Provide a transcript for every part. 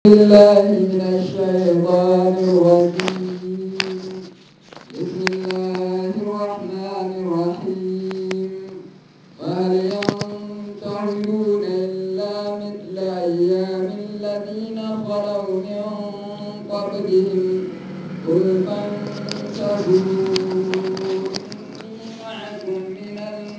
بالله من الشيطان الرجيم بسم الله الرحمن الرحيم وهل ينتظرون إلا مثل أيام الذين خلوا من قبلهم قل فانتظروا إني معكم من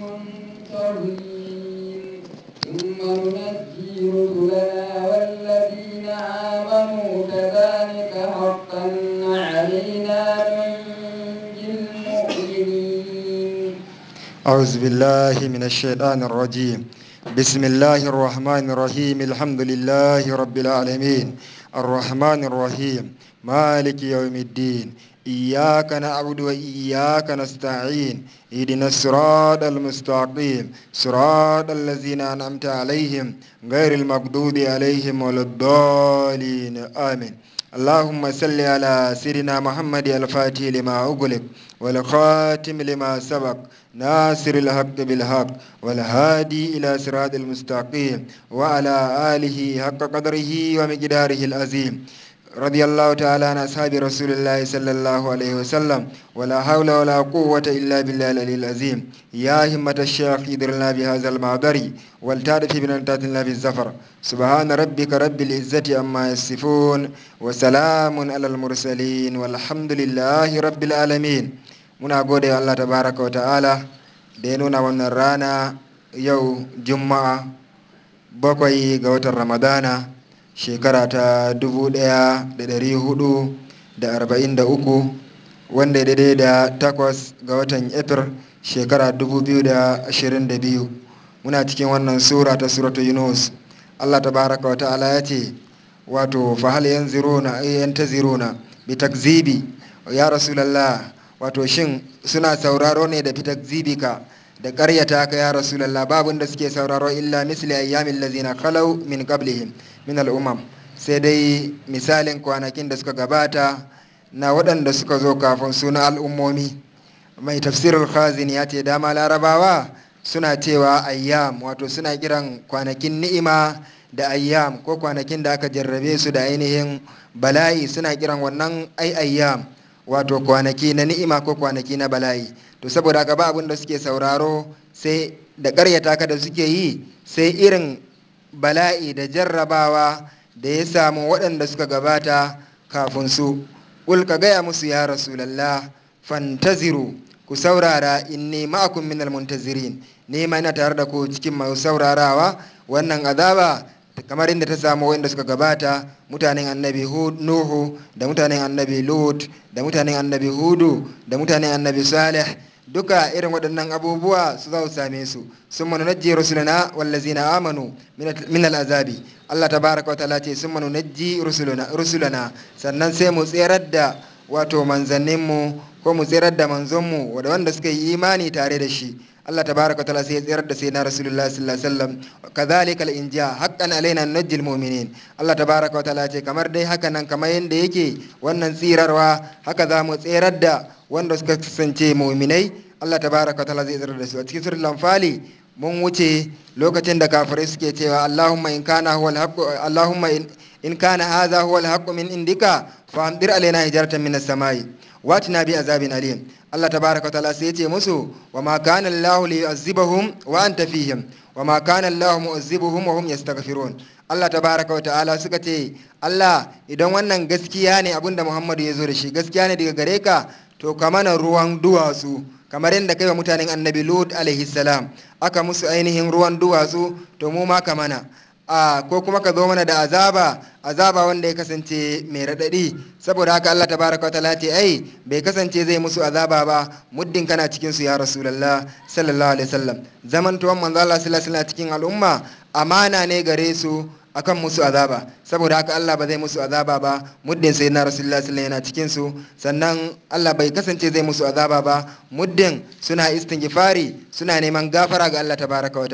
المنتظرين ثم ننجي رسلنا والذين آمنوا كذلك حقا علينا ننجي المؤمنين أعوذ بالله من الشيطان الرجيم بسم الله الرحمن الرحيم الحمد لله رب العالمين الرحمن الرحيم مالك يوم الدين إياك نعبد وإياك نستعين اهدنا الصراط المستقيم صراط الذين أنعمت عليهم غير المغضوب عليهم ولا الضالين آمين اللهم صل على سيدنا محمد الفاتح لما أغلق والخاتم لما سبق ناصر الحق بالحق والهادي إلى صراط المستقيم وعلى آله حق قدره ومقداره العظيم رضي الله تعالى عن أصحاب رسول الله صلى الله عليه وسلم ولا حول ولا قوة إلا بالله العلي العظيم يا همة الشيخ ادرنا بهذا المعذر والتعرف بنتاتنا بالزفر سبحان ربك رب العزة عما يصفون وسلام على المرسلين والحمد لله رب العالمين muna gode wa Allah tabaraka wa ta'ala da ya nuna wannan rana yau juma'a bakwai ga watan ramadana shekara ta 1443 wanda ya daidai da takwas ga watan efir shekara 2022 muna cikin wannan sura ta suratu yunus Allah tabaraka wa ta'ala ya ce wato fahal yanziruna yantaziruna bi takzibi ya rasulallah wato shin suna sauraro ne da fitar zibika da karyata ka ya rasulallah babun da suke sauraro illa misli ayyamin lazina khalau min qablihim min al'umam sai dai misalin kwanakin da suka gabata na waɗanda suka zo kafin suna al'ummomi mai tafsirul khazin ya ce dama larabawa suna cewa ayyam wato suna kiran kwanakin ni'ima da ayyam ko kwanakin da aka jarrabe su da ainihin bala'i suna kiran wannan ai ayyam wato kwanaki na ni'ima ko kwanaki na bala'i to saboda haka ba abin da suke sauraro sai da ƙaryata ka da suke yi sai irin bala'i da jarrabawa da ya samu waɗanda suka gabata kafin su ƙul ka gaya musu ya rasulallah fantaziru ku saurara inni ma'akum minal muntazirin ni ma ina tare da ku cikin masu saurarawa wannan azaba kamar inda ta samu wanda suka gabata mutanen annabi nuhu da mutanen annabi lut da mutanen annabi hudu da mutanen annabi salih duka irin waɗannan abubuwa su za su same su sun manu najji rusulana wallazina amanu min al'azabi Allah tabaraka wa ta'ala ce sun manu najji rusulana sannan sai mu tserar da wato manzanninmu ko mu tserar da manzonmu da wanda suka yi imani tare da shi Allah tabaraka wa ta'ala sai ya tsirar da sai na Rasulullah sallallahu alaihi wasallam kadhalika al-inja haqqan alaina najjil mu'minin Allah tabaraka wa ta'ala ce kamar dai haka nan kamar yanda yake wannan tsirarwa haka za mu tsirar da wanda suka kasance mu'minai Allah tabaraka wa ta'ala zai tsirar da su a cikin suratul anfali mun wuce lokacin da kafirai suke cewa Allahumma in kana huwa al-haqq Allahumma in kana hadha huwa al-haqq min indika fa amdir alaina hijaratan min as-samai watina bi azabin alim Allah tabaraka ta'ala sai yace musu wa ma kana Allah li yu'azzibahum wa anta fihim wa ma kana Allah mu'azzibuhum wa hum yastaghfirun Allah tabaraka wa ta'ala suka ce Allah idan wannan gaskiya ne abinda Muhammadu ya zo da shi gaskiya ne daga gare ka to ka mana ruwan duwatsu kamar yadda kai wa mutanen annabi Lut alaihi salam aka musu ainihin ruwan duwatsu to mu ma ka mana a ko kuma ka zo mana da azaba azaba wanda ya kasance mai raɗaɗi saboda haka Allah tabaraka ta'ala ce ai bai kasance zai musu azaba ba muddin kana cikin su ya rasulullah sallallahu alaihi wasallam zaman tuwan manzo Allah sallallahu alaihi cikin al'umma amana ne gare su akan musu azaba saboda haka Allah ba zai musu azaba ba muddin sai na rasulullah sallallahu yana cikin su sannan Allah bai kasance zai musu azaba ba muddin suna istighfari suna neman gafara ga Allah tabaraka wa ta'ala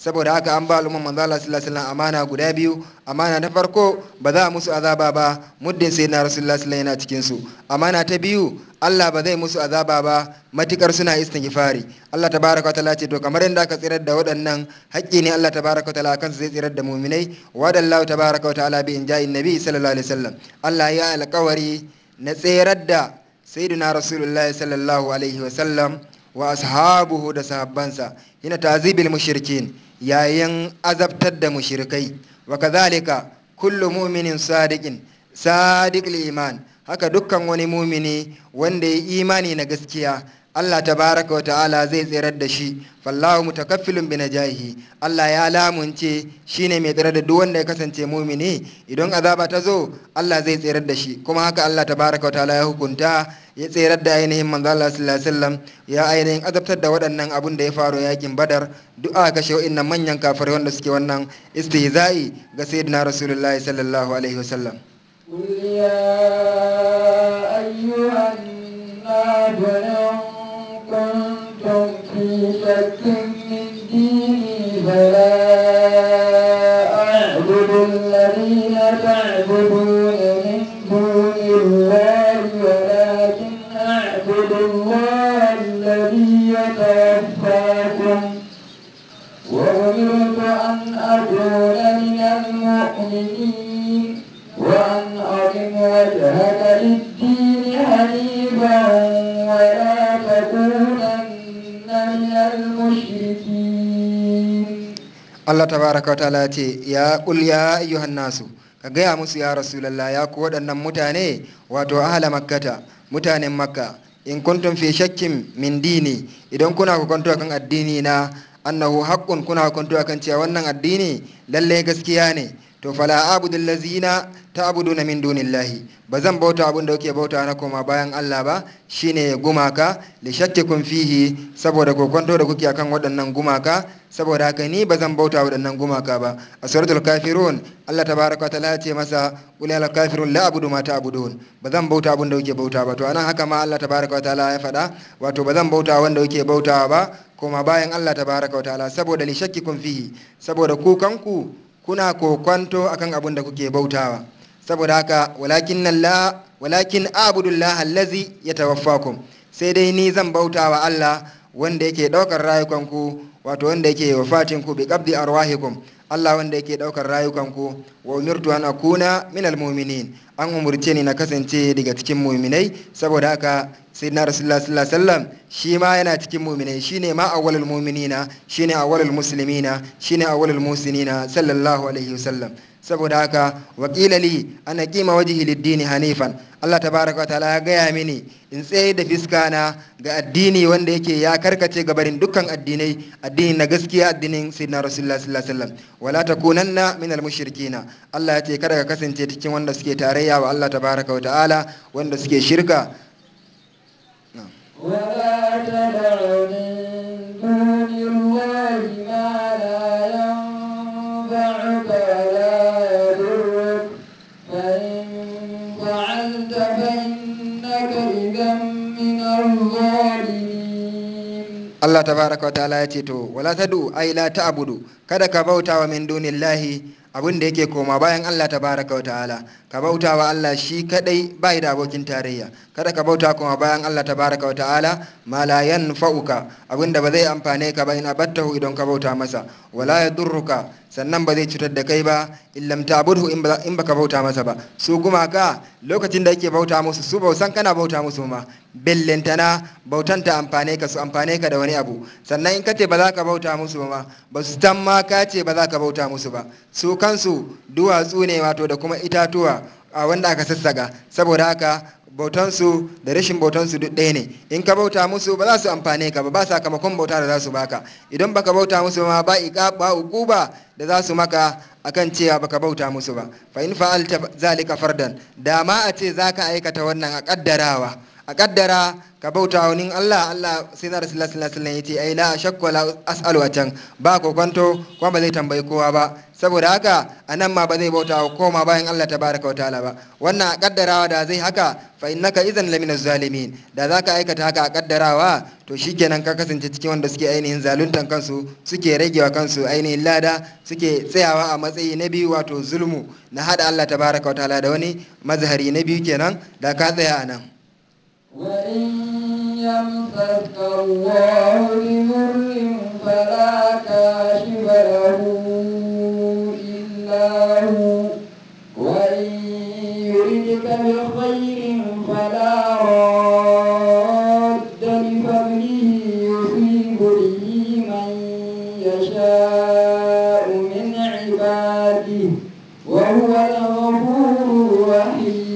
saboda haka an ba al'umman manzo Allah sallallahu alaihi wasallam amana guda biyu amana ta farko ba za a musu azaba ba muddin sai na rasulullah sallallahu yana cikin su amana ta biyu Allah ba zai musu azaba ba matikar suna istighfari Allah tabaraka wa ta'ala ce to kamar yadda aka tsirar da waɗannan haƙƙi ne Allah tabaraka wa ta'ala kansu zai tsirar da mu'minai wa dallahu tabaraka wa ta'ala bi inja'in nabi sallallahu alaihi wasallam Allah ya alƙawari na tsirar da sayyidina rasulullah sallallahu alaihi wasallam wa ashabuhu da sahabbansa hina tazibil mushrikin yayin azabtar da mushrikai wa kadhalika kullu mu'minin sadiqin sadiqul iman haka dukkan wani mumini wanda ya imani na gaskiya Allah tabaraka wa ta'ala zai tsirar da shi fallahu mutakaffilun bi najahi Allah ya lamunce shine mai tsirar da duk wanda ya kasance mumini idan azaba ta zo Allah zai tsirar da shi kuma haka Allah tabaraka wa ta'ala ya hukunta ya tsirar da ainihin manzo Allah sallallahu alaihi wasallam ya ainihin azabtar da waɗannan abun da ya faru yakin Badar duk aka kashe wa'annan manyan kafirai wanda suke wannan istihza'i ga sayyidina Rasulullahi sallallahu alaihi wasallam قل يا أيها الناس إن كنتم في شك من ديني فلا أعبد الذين تعبدون من دون الله ولكن أعبد الله الذي يتوفاكم وأمرت أن أكون من المؤمنين وأن أقم وجهك للدين حنيفا ولا تكونن من المشركين Allah tabaraka wa ta'ala ce ya kul ya ayyuhan nasu ka gaya musu ya rasulullah ya ku waɗannan mutane wato ahla makkata mutanen makka in kuntum fi shakkin min dini idan kuna hukunta kan addini na annahu haqqun kuna hukunta kan cewa wannan addini lalle gaskiya ne to fala abudu allazina ta'buduna min dunillahi ba zan bauta abin da kuke bauta na koma bayan Allah ba shine gumaka li shakkikum fihi saboda kokonto da kuke akan waɗannan gumaka saboda haka ni ba zan bauta waɗannan gumaka ba a suratul kafirun Allah tabaraka wa ta'ala ya ce masa qul ya kafirun la abudu ma ta'budun ba zan bauta abin da kuke bauta ba to anan haka ma Allah tabaraka wa ta'ala ya faɗa wato ba zan bauta wanda kuke bautawa ba koma bayan Allah tabaraka wa ta'ala saboda li shakkikum fihi saboda ku kanku kuna kokwanto akan abin da kuke bautawa saboda haka walakin la walakin abudullah allazi yatawaffakum sai dai ni zan bautawa Allah wanda yake daukar rayukanku wato wanda yake wafatin ku bi qabdi arwahikum Allah wanda yake daukar rayukanku wa umirtu an akuna minal mu'minin an umurce ni na kasance daga cikin mu'minai saboda haka sayyidina rasulullah sallallahu alaihi wasallam shi ma yana cikin mu'minai shine ma awwalul mu'minina shine awwalul muslimina shine awwalul musinina sallallahu alaihi wasallam saboda haka wakila li ana kima wajhi lid-dini hanifan Allah tabaraka wa ta'ala ya gaya mini in tsaye da fiskana ga addini wanda yake ya karkace gabarin dukkan addinai addini na gaskiya addinin sayyidina rasulullah sallallahu alaihi wasallam wala takunanna minal mushrikina Allah ya ce kada ka kasance cikin wanda suke tarayya wa Allah tabaraka wa ta'ala wanda suke shirka ولا تدع من دون الله ما لا ينفعك ولا يضرك فإن فعلت فإنك إذا من الظالمين Allah tabaraka wa ta'ala ya ce to wala tadu ai la ta'budu kada ka bauta wa min dunillahi abin da yake koma bayan Allah tabaraka wa ta'ala ka bauta wa Allah shi kadai bai da abokin tarayya kada ka bauta kuma bayan Allah tabaraka wa ta'ala ma la yanfa'uka abin da ba zai amfane ka ba in abattahu idan ka bauta masa wala yadurruka sannan ba zai cutar da kai ba illam ta'budhu in ba in baka bauta masa ba su gumaka lokacin da yake bauta musu su bausan kana bauta musu ma bellentana bautan ta amfane ka su amfane ka da wani abu sannan in kace ba za ka bauta musu ba ba su tan ma ka ce ba za ka bauta musu ba su kansu duwatsu ne wato da kuma itatuwa a wanda aka sassaga saboda haka bautansu da rashin bautansu duk ɗaya ne in ka bauta musu ba za su amfane ka ba ba sakamakon bauta da za su baka idan baka bauta musu ma ba iqa ba uquba da za su maka akan cewa baka bauta musu ba fa in fa'alta zalika fardan da ma a ce zaka aikata wannan a kaddarawa a kaddara ka bauta wani Allah Allah sai na rasulullah sallallahu alaihi wasallam yace ai la shakku la as'alu a can ba kokonto kuma ba zai tambayi kowa ba saboda haka anan ma ba zai bauta wa koma bayan Allah tabaraka wa ta'ala ba wannan a kaddarawa da zai haka fa innaka idan lamina zalimin da zaka aikata haka a kaddarawa to shikenan ka kasance cikin wanda suke ainihin zaluntan kansu suke ragewa kansu ainihin lada suke tsayawa a matsayi na biyu wato zulmu na hada Allah tabaraka wa ta'ala da wani mazhari na biyu kenan da ka tsaya a nan وإن يمسك الله بضر فلا كاشف له إلا هو وإن يردك بخير فلا راد لفضله يصيب به من يشاء من عباده وهو الغفور الرحيم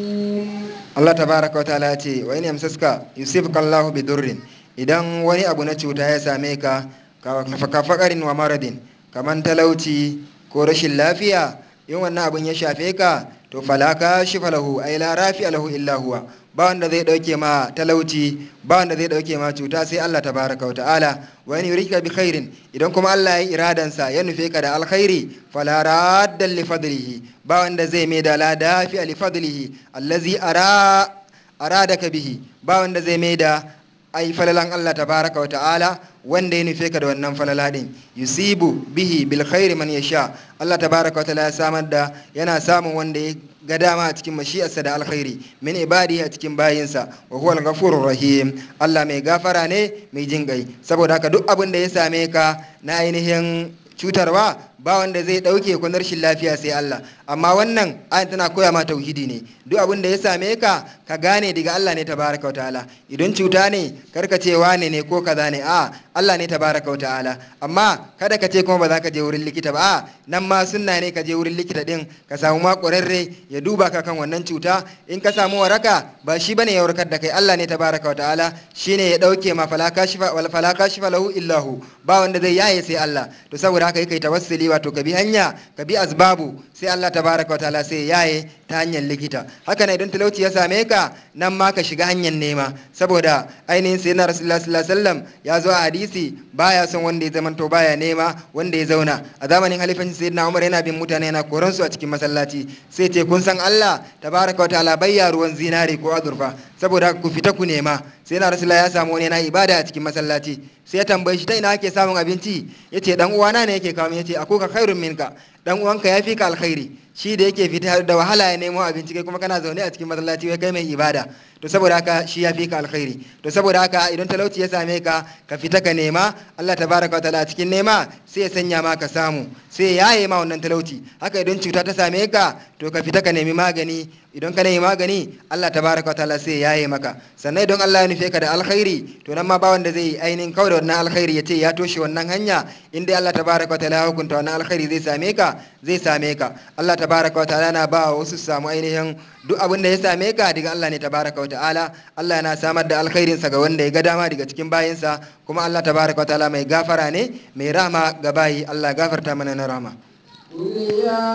Allah tabaraka wa ta'ala ce wa in yamsaska yusibka Allahu bi durrin idan wani abu na cuta ya same ka ka fakarin wa maradin kaman talauci ko rashin lafiya in wannan abun ya shafe ka to falaka shifa lahu ay la rafi lahu illa huwa ba wanda zai dauke ma talauci ba wanda zai dauke ma cuta sai Allah tabaraka wa ta'ala wa in yurika bi khairin idan kuma Allah ya iradan sa ya nufe ka da alkhairi fala radda li fadlihi ba wanda zai mai da la dafi li fadlihi allazi ara aradaka bihi ba wanda zai mai da ai falalan Allah tabaraka wa ta'ala wanda ya nufe ka da wannan falala din yusibu bihi bil khairi man yasha Allah tabaraka wa ta'ala ya samar da yana samun wanda ya ga dama a cikin mashi'arsa da alkhairi min ibadi a cikin bayinsa wa huwal ghafurur rahim Allah mai gafara ne mai jin gai saboda haka duk abin da ya same ka na ainihin cutarwa ba wanda zai dauke ku rashin lafiya sai Allah amma wannan ayin tana koya ma tauhidi ne duk abin da ya same ka ka gane daga Allah ne tabaraka wa ta'ala idan cuta ne karka ce wane ne ko kaza ne a Allah ne tabaraka wa ta'ala amma kada ka ce kuma ba za ka je wurin likita ba a nan ma sunna ne ka je wurin likita din ka samu ma ƙwararre ya duba ka kan wannan cuta in ka samu waraka ba shi bane ya warkar da kai Allah ne tabaraka wa ta'ala shine ya dauke ma falaka shifa wal falaka shifa lahu illahu ba wanda zai yaye sai Allah to saboda haka kai tawassuli wato ka bi hanya ka bi asbabu sai Allah tabaraka wa ta'ala sai yaye ta hanyar likita haka ne idan talauci ya same ka nan ma ka shiga hanyar nema saboda ainihin sai na rasulullah sallallahu alaihi wasallam ya zo a hadisi baya son wanda ya zamanto baya nema wanda ya zauna a zamanin halifancin sayyidina Umar yana bin mutane yana koran su a cikin masallaci sai ce kun san Allah tabaraka wa ta'ala bayya ruwan zinari ko azurfa saboda ku fita ku nema sai na rasulullah ya samu wani yana ibada a cikin masallaci sai ya tambaye shi ta ina ake samun abinci yace dan uwana ne yake kawo yace akuka khairun minka dan uwanka ya fi ka alkhairi shi da yake fita da wahala ya nemo abinci kai kuma kana zaune a cikin masallaci wai kai mai ibada to saboda haka shi ya fi ka alkhairi to saboda haka idan talauci ya same ka ka fita ka nema Allah tabaraka wa ta'ala a cikin nema sai ya sanya ma ka samu sai ya yaye ma wannan talauci haka idan cuta ta same ka to ka fita ka nemi magani idan ka nemi magani Allah tabaraka wa ta'ala sai ya yaye maka sannan idan Allah ya nufe ka da alkhairi to nan ma ba wanda zai ainihin kawai da wannan alkhairi ya ce ya toshe wannan hanya in dai Allah tabaraka wa ta'ala ya hukunta wannan alkhairi zai same ka zai same ka Allah tabaraka wa ta'ala na ba wasu su samu ainihin duk abin da ya same ka daga Allah ne tabaraka wa ta'ala Allah yana samar da alkhairinsa ga wanda ya ga dama daga cikin bayinsa kuma Allah tabaraka wa ta'ala mai gafara ne mai rahama ga bayi Allah gafarta mana na rahama قل يا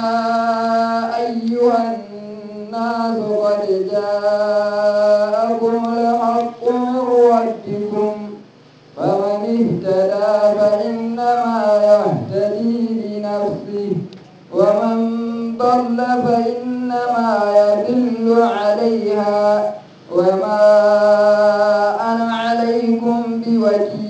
أيها الناس قد جاءكم الحق من ربكم فمن اهتدى فإنما يهتدي لنفسه ومن ضل فإنما يضل عليها وما أنا عليكم بوكيل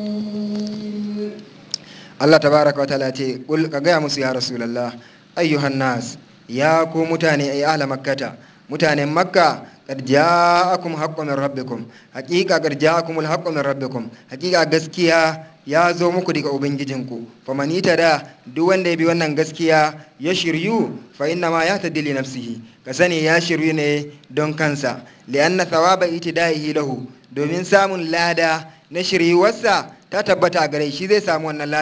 Allah tabaraka wa ta'ala ce kul ka gaya musu ya rasulullah ayyuhan nas ya ku mutane ay ahla makkata mutanen makka qad ja'akum haqqun min rabbikum haqiqa qad ja'akum al-haqqu min rabbikum haqiqa gaskiya ya zo muku daga ubangijinku faman da duk wanda ya bi wannan gaskiya ya shiryu fa inna ma ya tadili nafsihi ka sani ya shiryu ne don kansa li'anna thawaba itida'ihi lahu domin samun lada na shiryuwarsa ta tabbata a gare shi zai samu wannan lada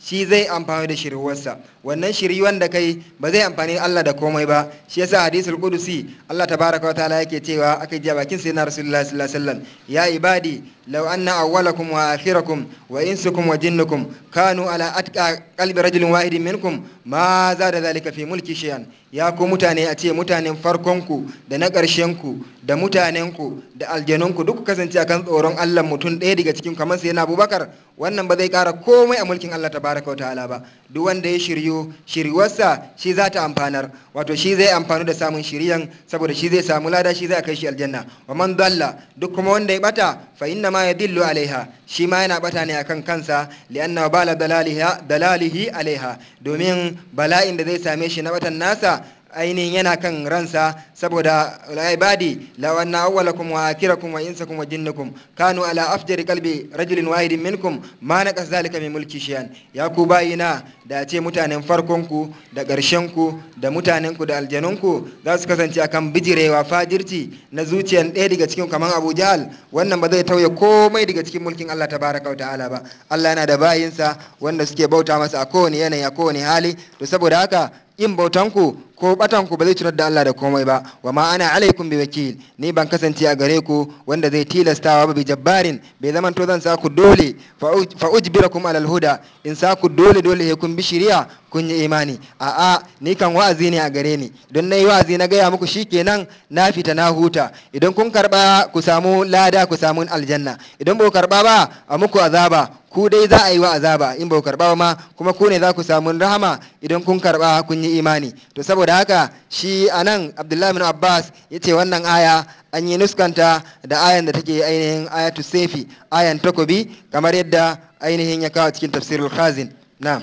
shi zai amfani da shiriwarsa wannan shiriwan da kai ba zai amfani Allah da komai ba shi yasa hadisul qudusi Allah tabaraka wa ta'ala yake cewa aka ji a bakin sayyidina rasulullahi sallallahu alaihi wasallam ya ibadi law anna awwalakum wa akhirakum wa insukum wa jinnukum kanu ala atqa qalbi rajulin wahidin minkum ma zada zalika fi mulki shay'an ya ku mutane a ce mutanen farkonku da na ƙarshenku da mutanenku da aljanunku duk kasance akan tsoron Allah mutum ɗaya daga cikin kamar sai na Abubakar wannan ba zai ƙara komai a mulkin Allah tabaraka wa ta'ala ba duk wanda ya shiryu shiriwarsa shi za ta amfanar wato shi zai amfanu da samun shiriyan saboda shi zai samu lada shi zai kai shi aljanna wa man dalla duk kuma wanda ya bata fa inna ma yadillu alaiha shi ma yana bata ne akan kansa li'anna bala dalaliha dalalihi alaiha domin bala'in da zai same shi na batan nasa ainihin yana kan ransa saboda ibadi law anna awwalakum wa akhirakum wa insakum wa jinnakum kanu ala afjari qalbi rajulin wahidin minkum ma naqas zalika min mulki shay'an ya ku bayina da ce mutanen farkon ku da ƙarshen ku da mutanen ku da aljanun ku za su kasance akan bijirewa fajirci na zuciyan ɗaya daga cikin kaman Abu Jahal wannan ba zai tauye komai daga cikin mulkin Allah tabaraka wa ta'ala ba Allah yana da bayinsa wanda suke bauta masa a kowane yanayi a kowane hali to saboda haka yin bautanku ko batanku ba zai cutar da Allah da komai ba wa ma ana alaikum bi wakil ni ban kasance a gare ku wanda zai tilastawa ba bi jabbarin bai zaman to zan sa ku dole fa ujbirakum alal huda in sa ku dole dole he kun bi shiriya kun yi imani a'a ni kan wa'azi ne a gare ni don nayi wa'azi na gaya muku shikenan na fita na huta idan kun karba ku samu lada ku samu aljanna idan ba ku karba ba a muku azaba ku dai za a yi wa azaba in ba ku karba ma kuma ku ne za ku samu rahama idan kun karba kun yi imani to saboda haka shi anan abdullahi bin abbas ya ce wannan aya an yi nuskanta da ayan da take ainihin ayatu sefi ayan takobi kamar yadda ainihin ya kawo cikin tafsirul khazin na'am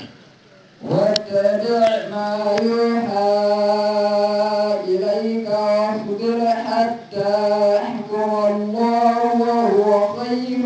واتبع ما يوحى إليك واصبر حتى يحكم الله وهو خير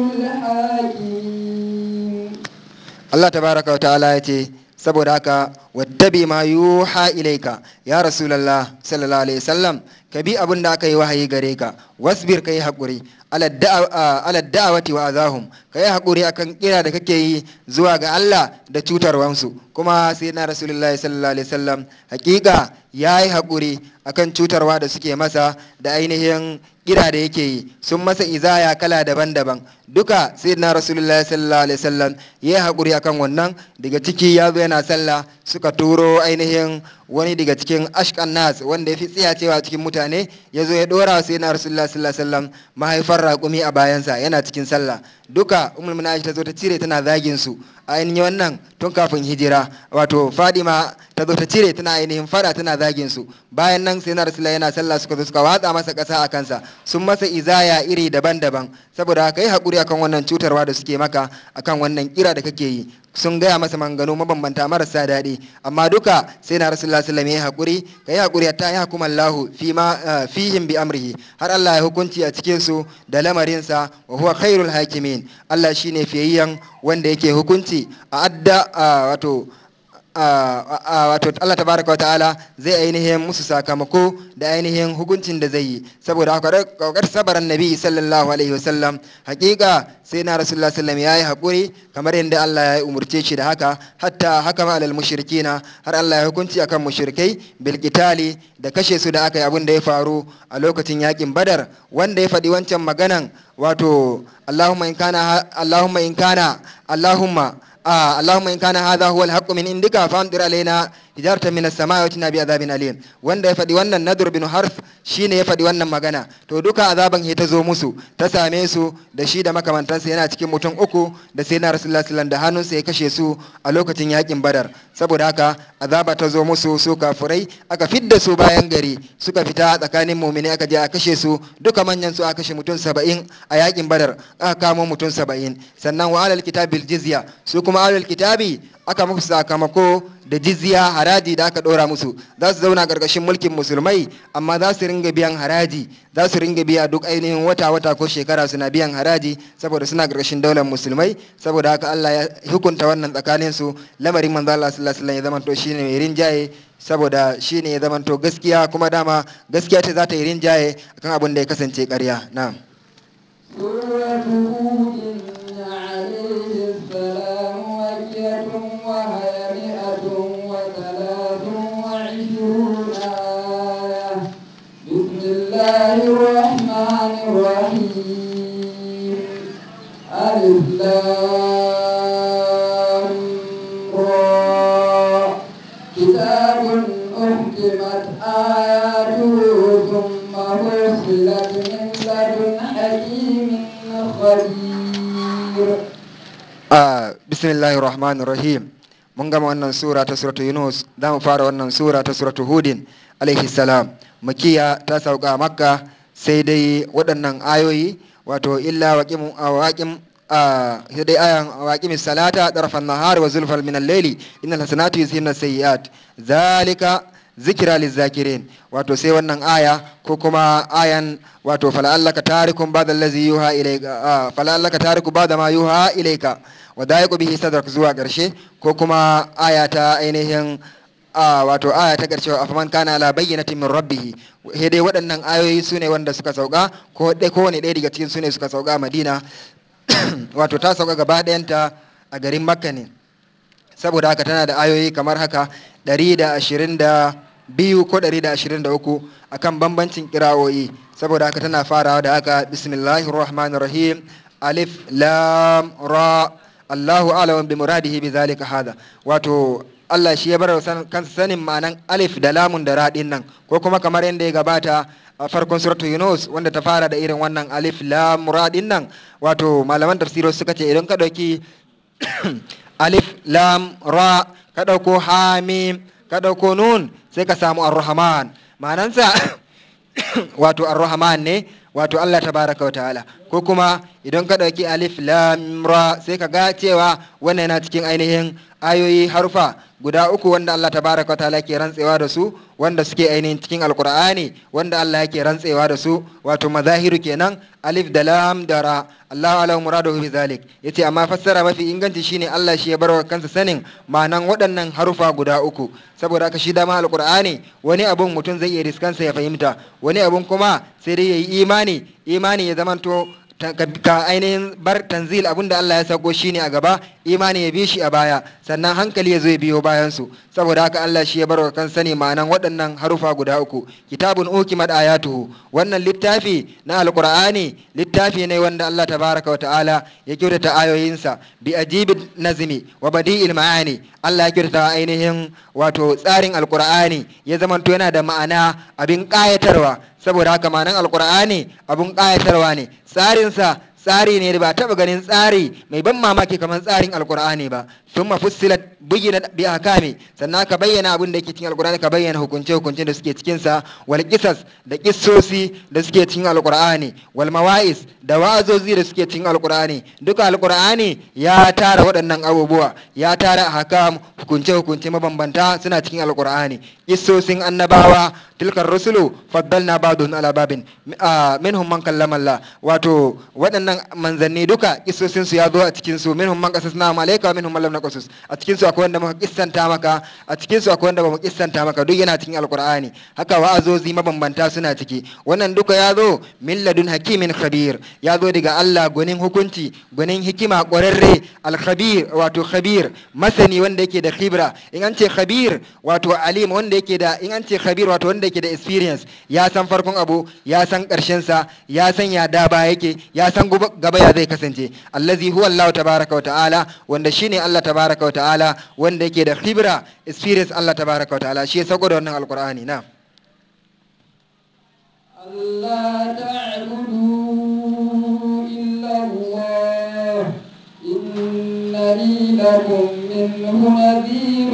الحاكمين Allah tabaraka wa ta'ala ya ce saboda haka wattabi ma yuha ilaika ya rasulullah sallallahu alaihi wasallam ka bi abin da aka yi wahayi gare ka wasbir kai hakuri ala da'awati wa azahum ka yi hakuri akan kira da kake yi zuwa ga Allah da cutarwansu kuma sai na rasulullah sallallahu alaihi wasallam hakika ya yi hakuri akan cutarwa da suke masa da ainihin kira da yake yi sun masa izaya kala daban-daban duka sai na rasulullah sallallahu alaihi wasallam ya yi haƙuri akan wannan daga ciki ya zo yana sallah suka turo ainihin wani daga cikin ashkan nas wanda ya fi tsiya cewa cikin mutane ya zo ya dora sai na rasulullah sallallahu alaihi wasallam mahaifar raƙumi a bayansa yana cikin sallah duka umul munaji ta zo ta cire tana zagin su ainihin wannan tun kafin hijira wato fadima ta zo ta cire tana ainihin fada tana zagin su bayan nan sai na rasulullah yana sallah suka zo suka watsa masa ƙasa a kansa sun masa izaya iri daban-daban saboda haka yi haƙuri akan wannan cutarwa da suke maka akan wannan kira da kake yi sun gaya masa manganu mabambanta marasa daɗi amma duka sai na rasulullah sallallahu alaihi haƙuri ka yi haƙuri ta yi hukumar lahu fihim bi amrihi har Allah ya hukunci a cikin su da lamarinsa wa huwa khairul hakimin Allah shine fiyayyen wanda yake hukunci a adda wato wato Allah tabaraka wa ta'ala zai ainihin musu sakamako da ainihin hukuncin da zai yi saboda haka kokar sabaran nabi sallallahu alaihi wasallam hakika sai na rasulullah sallam yayi hakuri kamar yadda Allah ya umurce shi da haka hatta haka ma alal mushrikina har Allah ya hukunci akan mushrikai bil qitali da kashe su da aka yi abin da ya faru a lokacin yakin badar wanda ya faɗi wancan maganan wato Allahumma in kana Allahumma in kana Allahumma آه اللهم إن كان هذا هو الحق من عندك فأمطر علينا hijarta min as-samai wa tina bi azabin alim wanda ya faɗi wannan nadur bin harf shine ya faɗi wannan magana to duka azaban ta zo musu ta same su da shi da makamantansa yana cikin mutum uku da sai na rasulullah sallallahu da hannunsa ya kashe su a lokacin yakin badar saboda haka azaba ta zo musu su kafurai aka fidda su bayan gari suka fita tsakanin mumini aka je a kashe su duka manyan su aka kashe mutum saba'in a yakin badar aka kamo mutum saba'in sannan wa alal kitabil jizya su kuma alal kitabi aka musu sakamako da jizya haraji da aka ɗora musu za su zauna ƙarƙashin mulkin musulmai amma za su ringa biyan haraji za su ringa biya duk ainihin wata wata ko shekara suna biyan haraji saboda suna ƙarƙashin daular musulmai saboda haka Allah ya hukunta wannan tsakanin su lamarin manzo Allah sallallahu alaihi wasallam ya zamanto shine mai rinjaye saboda shine ya zamanto gaskiya kuma dama gaskiya ce za ta yi rinjaye akan abin da ya kasance ƙarya na'am سورة هود عليه السلام مكية وهي الله الرحمن الرحيم ألف لام را كتاب أحكمت آياته ثم فصلت من لدن حكيم خبير a bismillahir rahmanir rahim mun gama wannan sura ta suratu yunus za mu fara wannan sura ta suratu hudin alaihi salam makiya ta sauka a makka sai dai waɗannan ayoyi wato illa waqim waqim a sai dai ayan waqimis salata tarafan nahar wa zulfal min al-layli innal hasanatu yuzhibna sayyi'at zalika zikira lizakirin wato sai wannan aya ko kuma ayan wato fala'allaka tarikum ba'da allazi yuha ilayka ah, fala'allaka tariku ba'da ma yuha ilayka wa da'iqu bihi sadrak zuwa karshe ko kuma aya ta ainihin ah, wato aya ta karshe wa afaman kana ala bayyinatin min rabbih he dai waɗannan ayoyi su ne wanda suka sauka ko dai kowane ɗaya daga cikin su ne suka sauka a madina wato ta sauka gaba ɗayanta a garin makka ne saboda haka tana da ayoyi kamar haka 122 ko 123 akan bambancin kira'o'i saboda haka tana farawa da haka bismillahir rahmanir rahim alif lam ra Allahu a'lamu bi muradihi bi zalika hada wato Allah shi ya bar kansa sanin ma'anan alif da lamun da ra din nan ko kuma kamar yadda ya gabata a farkon suratul Yunus wanda ta fara da irin wannan alif lam ra din nan wato malaman tafsiro suka ce idan ka dauki alif lam ra ka ɗauko hamim ka ɗauko nun sai ka samu ar-rahman ma'anansa wato ar-rahman ne wato Allah tabaraka wa ta'ala ko kuma idan ka ɗauki alif lam ra sai ka ga cewa wannan yana cikin ainihin ayoyi harfa guda uku wanda Allah tabaraka wa ta'ala ke rantsewa da su wanda suke ainihin cikin alkur'ani wanda Allah yake rantsewa da su wato mazahiru kenan alif da lam da ra Allahu alahu muraduhu bi zalik yace amma fassara mafi inganci shine Allah shi ya barwa kansa sanin ma'anan waɗannan harufa guda uku saboda haka shi dama alkur'ani wani abun mutum zai iya riskansa ya fahimta wani abun kuma sai dai yayi imani imani ya zamanto ta- ka ka ainihin bar tanzil abinda Allah ya sako shine a gaba imani ya bi shi a baya sannan hankali ya zo ya biyo bayan su saboda haka Allah shi ya bar wa kan sani ma'anan waɗannan harufa guda uku kitabun ukimat ayatuhu wannan littafi na alqur'ani littafi ne wanda Allah tabaraka wa ta'ala ya kyautata ayoyinsa bi ajibin nazmi wa badi'il ma'ani Allah ya kyautata ainihin wato tsarin alqur'ani ya zamanto yana da ma'ana abin ƙayatarwa saboda haka ma'anan alqur'ani abin ƙayatarwa ne tsarinsa tsari ne da ba taɓa ganin tsari mai ban mamaki kamar tsarin alkur'ani ba sun mafussilat bugina bi akami sannan ka bayyana abin da yake cikin alkur'ani ka bayyana hukunce hukunce da suke cikin sa wal qisas da kissosi da suke cikin alkur'ani wal mawa'is da wa'azozi da suke cikin alkur'ani duka alkur'ani ya tara waɗannan abubuwa ya tara ahkam hukunce hukunce mabambanta suna cikin alkur'ani kissosin annabawa tilkar rusulu faddalna ba'dun ala babin ah, minhum man kallama Allah wato waɗannan manzanni duka kissosin su ya zo a cikin su minhum man qasasna alayka wa minhum man lam naqasus a cikin su akwai wanda muka kissanta maka a cikin su akwai wanda bamu kissanta maka duk yana cikin alqur'ani haka wa'azozi mabambanta suna ciki wannan duka ya zo min ladun hakimin khabir ya zo daga Allah gwanin hukunci gwanin hikima ƙwararre al-khabir wato khabir masani wanda yake da khibra in an ce khabir wato alim wanda yake da in an ce khabir wato wanda yake da experience ya san farkon abu ya san ƙarshen sa ya san ya da ba yake ya san gaba gaba ya zai kasance allazi huwa Allah tabaraka wa ta'ala wanda shine Allah tabaraka wa ta'ala wanda yake da khibra experience Allah tabaraka wa ta'ala shi ya sauko da wannan alqur'ani na ألا تعبدوا إلا الله إنني لكم منه نذير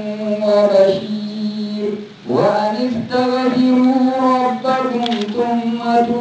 وبشير وأن استغفروا ربكم ثم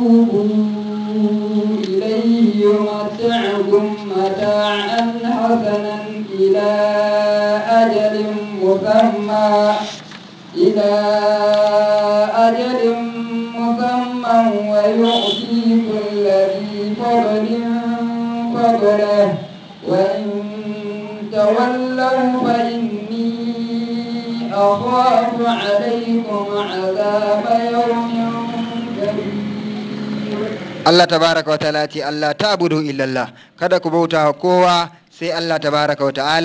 توبوا إليه يمتعكم متاعا حسنا إلى أجل مسمى إلى أجل مسمى ويؤتي كل ذي فضل فضله وإن تولوا فإني أخاف عليكم عذاب يوم كبير Allah tabaraka wa ta'ala ce Allah ta'budu illallah kada ku bauta wa kowa sai Allah tabaraka wa ta'ala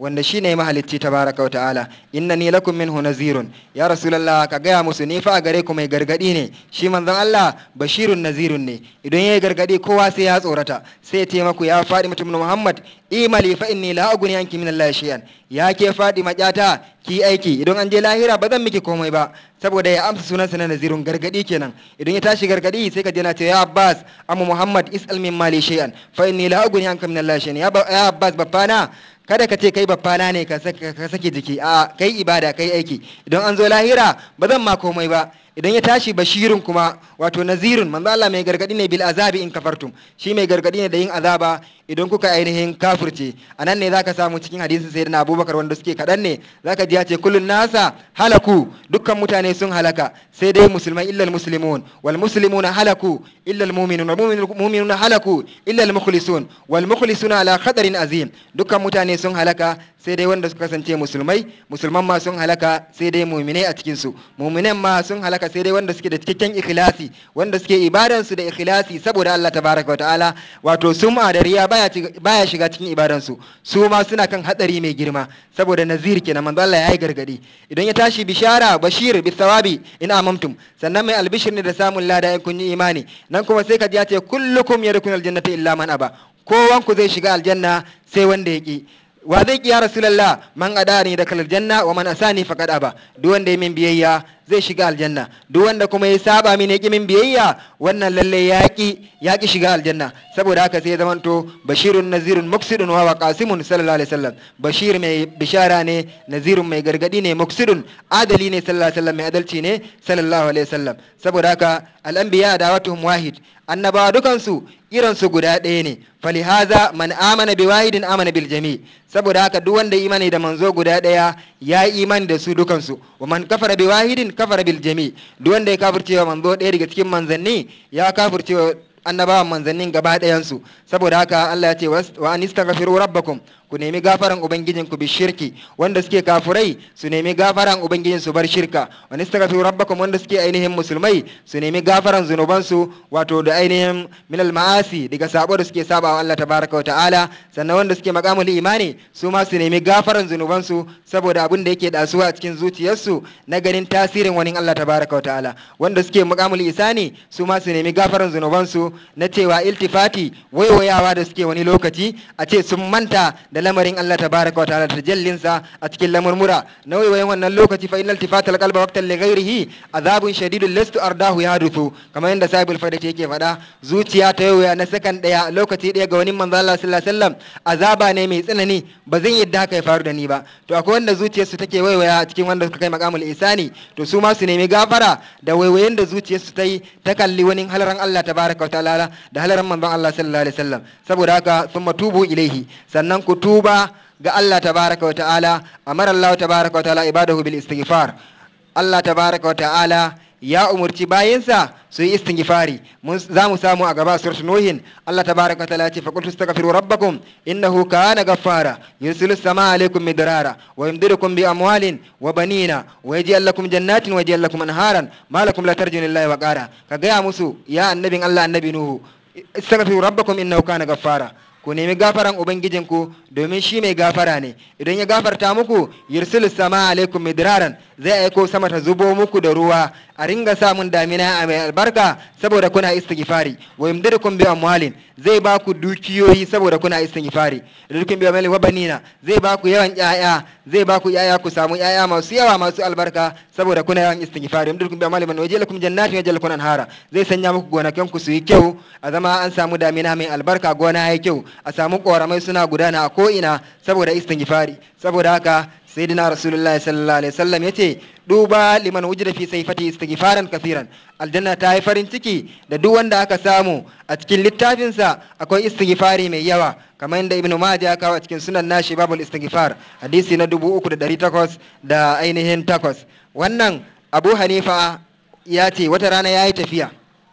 wanda shine mahalicci tabaraka wa ta'ala innani lakum minhu nazirun ya rasulullah ka gaya musu ni fa a gare ku mai gargadi ne shi manzon Allah bashirun nazirun ne idan yayi gargadi kowa sai ya tsorata sai ya ce maku ya faɗi mutum Muhammad imali fa inni la aguni anki min Allah shay'an ya ke faɗi maƙyata ki aiki idan an je lahira ba zan miki komai ba saboda ya amsa sunansa na nazirun gargadi kenan idan ya tashi gargadi sai ka je na ce ya Abbas amma Muhammad is'al min mali shay'an fa inni la aguni anka min Allah shay'an ya Abbas babbana kada ka ce kai babbana ne ka sake jiki a kai ibada kai aiki idan an zo lahira ba zan ma komai ba idan ya tashi bashirin kuma wato nazirun manzo Allah mai gargadi ne bil azabi in kafartum shi mai gargadi ne da yin azaba idan kuka ainihin kafirce anan ne zaka samu cikin hadisin sayyidina Abubakar wanda suke kadan ne zaka ji ya ce kullun nasa halaku dukkan mutane sun halaka sai dai musulmai illal muslimun wal muslimuna halaku illal mu'minun wal mu'minuna halaku illal mukhlisun wal mukhlisuna ala khadarin azim dukkan mutane sun halaka sai dai wanda suka kasance musulmai musulman ma sun halaka sai dai muminai a cikin su muminan ma sun halaka sai dai wanda suke da cikakken ikhlasi wanda suke ibadan su da ikhlasi saboda Allah tabaraka wa ta'ala wato sum'a da riya baya baya shiga cikin ibadan su su ma suna kan hadari mai girma saboda nazir kenan manzo Allah yayi gargadi idan ya tashi bishara bashir bis sawabi in amamtum sannan mai albishir ne da samun lada in kun yi imani nan kuma sai ka ji ya ce kullukum yadkhulul jannata illa man aba kowanku zai shiga aljanna sai wanda ya ki wa zai ki ya rasulullah man adani da kalal janna wa man asani faqad aba duk wanda ya min biyayya zai shiga aljanna duk wanda kuma ya saba min ya ki min biyayya wannan lalle ya ki ya ki shiga aljanna saboda haka sai ya zamanto bashirun nazirun muksidun wa wa qasimun sallallahu alaihi wasallam bashir mai bishara ne nazirun mai gargadi ne muksidun adali ne sallallahu alaihi wasallam mai adalci ne sallallahu alaihi wasallam saboda haka al-anbiya da'watuhum wahid annabawa dukansu irinsu guda ɗaya ne falihaza man amana bi wahidin amana bil jami saboda haka duk wanda imani da manzo guda ɗaya ya yi imani da su dukansu wa man kafara bi wahidin kafara bil jami duk wanda ya kafirce wa manzo ɗaya daga cikin manzanni ya kafirce wa annabawan manzannin gaba ɗayansu saboda haka Allah ya ce wa an istaghfiru rabbakum ku nemi gafaran ubangijin ku bi shirki wanda suke kafurai su nemi gafaran ubangijin su bar shirka wa nastaghfiru rabbakum wanda suke ainihin musulmai su nemi gafaran zunubansu wato da ainihin minal ma'asi daga sabo da suke saba wa Allah tabaraka wa ta'ala sannan wanda suke maqamul imani su ma su nemi gafaran zunubansu saboda abin da yake dasuwa a cikin zuciyarsu na ganin tasirin wani Allah tabaraka wa ta'ala wanda suke maqamul isani su ma su nemi gafaran zunubansu na cewa iltifati waiwayawa da suke wani lokaci a ce sun manta da lamarin Allah tabaraka wa ta'ala tajallinsa a cikin lamurmura na waiwayen wannan lokaci fa innal tifata alqalba waqtan li ghairihi azabun shadidun lastu ardahu yaduthu kamar yadda sahibul faidati yake faɗa zuciya ta waiwaya na sakan daya lokaci daya ga wani manzo Allah sallallahu alaihi wasallam azaba ne mai tsanani ba zan yadda haka ya faru da ni ba to akwai wanda zuciyarsu take waiwaya a cikin wanda suka kai maqamul isani to su ma su nemi gafara da waiwayen da zuciyarsu ta yi ta kalli wani halaran Allah tabaraka wa ta'ala da halaran manzon Allah sallallahu alaihi wasallam saboda haka thumma tubu ilaihi sannan ku tuba ga Allah tabaraka wa ta'ala amara Allah tabaraka wa ta'ala ibadahu bil istighfar Allah tabaraka wa ta'ala ya umurci bayinsa su yi istighfari za mu samu a gaba suratul nuhin Allah tabaraka wa ta'ala ya ce fa qultu astaghfiru rabbakum innahu kana ghaffara yursilu samaa alaykum midrara wa yumdidukum bi amwalin wa banina wa yaj'al lakum jannatin wa yaj'al lakum anharan ma lakum la tarjuna lillahi wa qara ka gaya musu ya annabin Allah annabi nuhu istaghfiru rabbakum innahu kana ghaffara ku nemi gafaran ubangijinku domin shi mai gafara ne idan ya gafarta muku yursilu sama alaikum midraran zai aiko sama ta zubo muku da ruwa a ringa samun damina a mai albarka saboda kuna istighfari wa yumdidukum bi amwalin zai ba ku dukiyoyi saboda kuna istighfari yumdidukum bi amwalin wa banina zai ba ku yawan yaya zai ba ku yaya ku samu yaya masu yawa masu albarka saboda kuna yawan istighfari yumdidukum bi amwalin wa yaj'alukum jannatin wa yaj'alukum anhara zai sanya muku gonakin ku su yi kyau a zama an samu damina mai albarka gona yayi kyau a samu koramai suna gudana a ko ina saboda istighfari saboda haka sayyidina rasulullahi sallallahu alaihi wasallam yace duba liman wujida fi sayfati istighfaran kafiran aljanna ta yi farin ciki da duk wanda aka samu a cikin littafinsa akwai istighfari mai yawa kamar yadda ibnu majah ya kawo a cikin sunan nashi babul istighfar hadisi na dubu uku da ɗari takwas da ainihin takwas wannan abu hanifa ya ce wata rana ya yi tafiya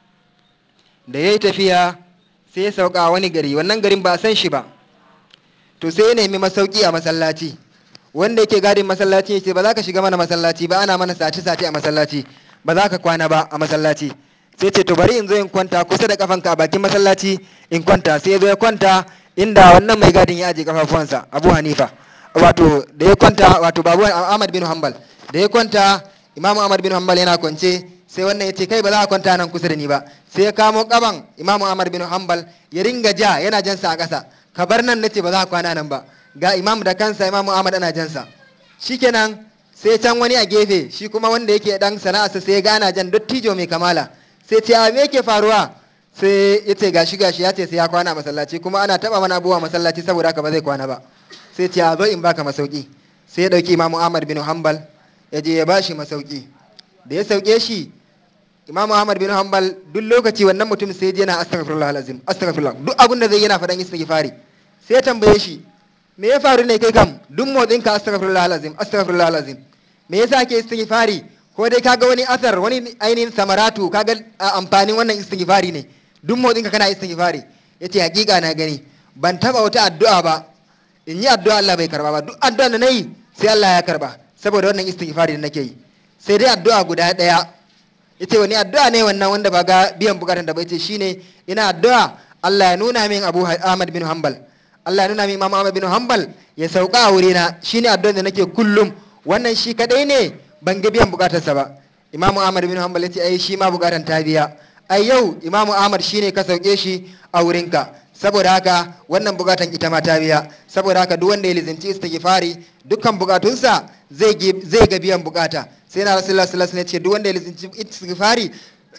da ya yi tafiya sai ya sauka wani gari wannan garin ba a san shi ba to sai ya nemi masauki a masallaci wanda yake gadin masallaci ya ce ba za ka shiga mana masallaci ba ana mana sace-sace a masallaci ba za ka kwana ba a masallaci sai ce to bari in zo in kwanta kusa da kafanka a bakin masallaci in kwanta sai ya zo ya kwanta inda wannan mai gadin ya aje kafafuwansa abu hanifa wato da ya kwanta wato babu ahmad bin hanbal da ya kwanta imamu ahmad bin hanbal yana kwance sai wannan ya ce kai ba za a kwanta nan kusa da ni ba sai ya kamo kaban imamu ahmad bin hanbal ya ringa ja yana jansa a ƙasa ka bar nan nace ba za a kwana nan ba ga imam da kansa imamu ahmad ana jansa shikenan sai can wani a gefe shi kuma wanda yake dan sana'arsa sai ya gana jan dottijo mai kamala sai ce a me yake faruwa sai ya ce gashi gashi ya ce sai ya kwana a masallaci kuma ana taba mana abubuwa masallaci saboda haka ba zai kwana ba sai ce a zo in baka masauki sai ya dauki imamu ahmad bin hanbal ya je ya bashi masauki da ya sauke shi imamu ahmad bin hanbal duk lokaci wannan mutum sai je yana astaghfirullah alazim astaghfirullah duk abin da zai yana faɗan istighfari sai ya tambaye shi me ya faru ne kai kam duk motsin ka astaghfirullah alazim astaghfirullah alazim me yasa ke istighfari ko dai kaga wani asar wani ainihin samaratu kaga amfanin wannan istighfari ne duk motsin ka kana istighfari yace hakika na gani ban taba wata addu'a ba in yi addu'a Allah bai karba ba duk addu'a da nayi sai Allah ya karba saboda wannan istighfari da nake yi sai dai addu'a guda daya yace wani addu'a ne wannan wanda ba ga biyan bukatun da bai ce shine ina addu'a Allah ya nuna min Abu Ahmad bin Hanbal Allah ya nuna min Imam Ahmad bin Hanbal ya sauka a wurina shine addu'a da nake kullum wannan shi kadai ne ban ga biyan bukatarsa ba Imam Ahmad bin Hanbal yace ai shi ma bukatan ta biya ai yau Imam Ahmad shine ka sauke shi a wurinka saboda haka wannan bukatan ita ma ta biya saboda haka duk wanda ya lizinci istighfari dukkan bukatunsa zai zai ga biyan bukata sai na rasulullah sallallahu alaihi wasallam ya ce duk wanda ya lizinci istighfari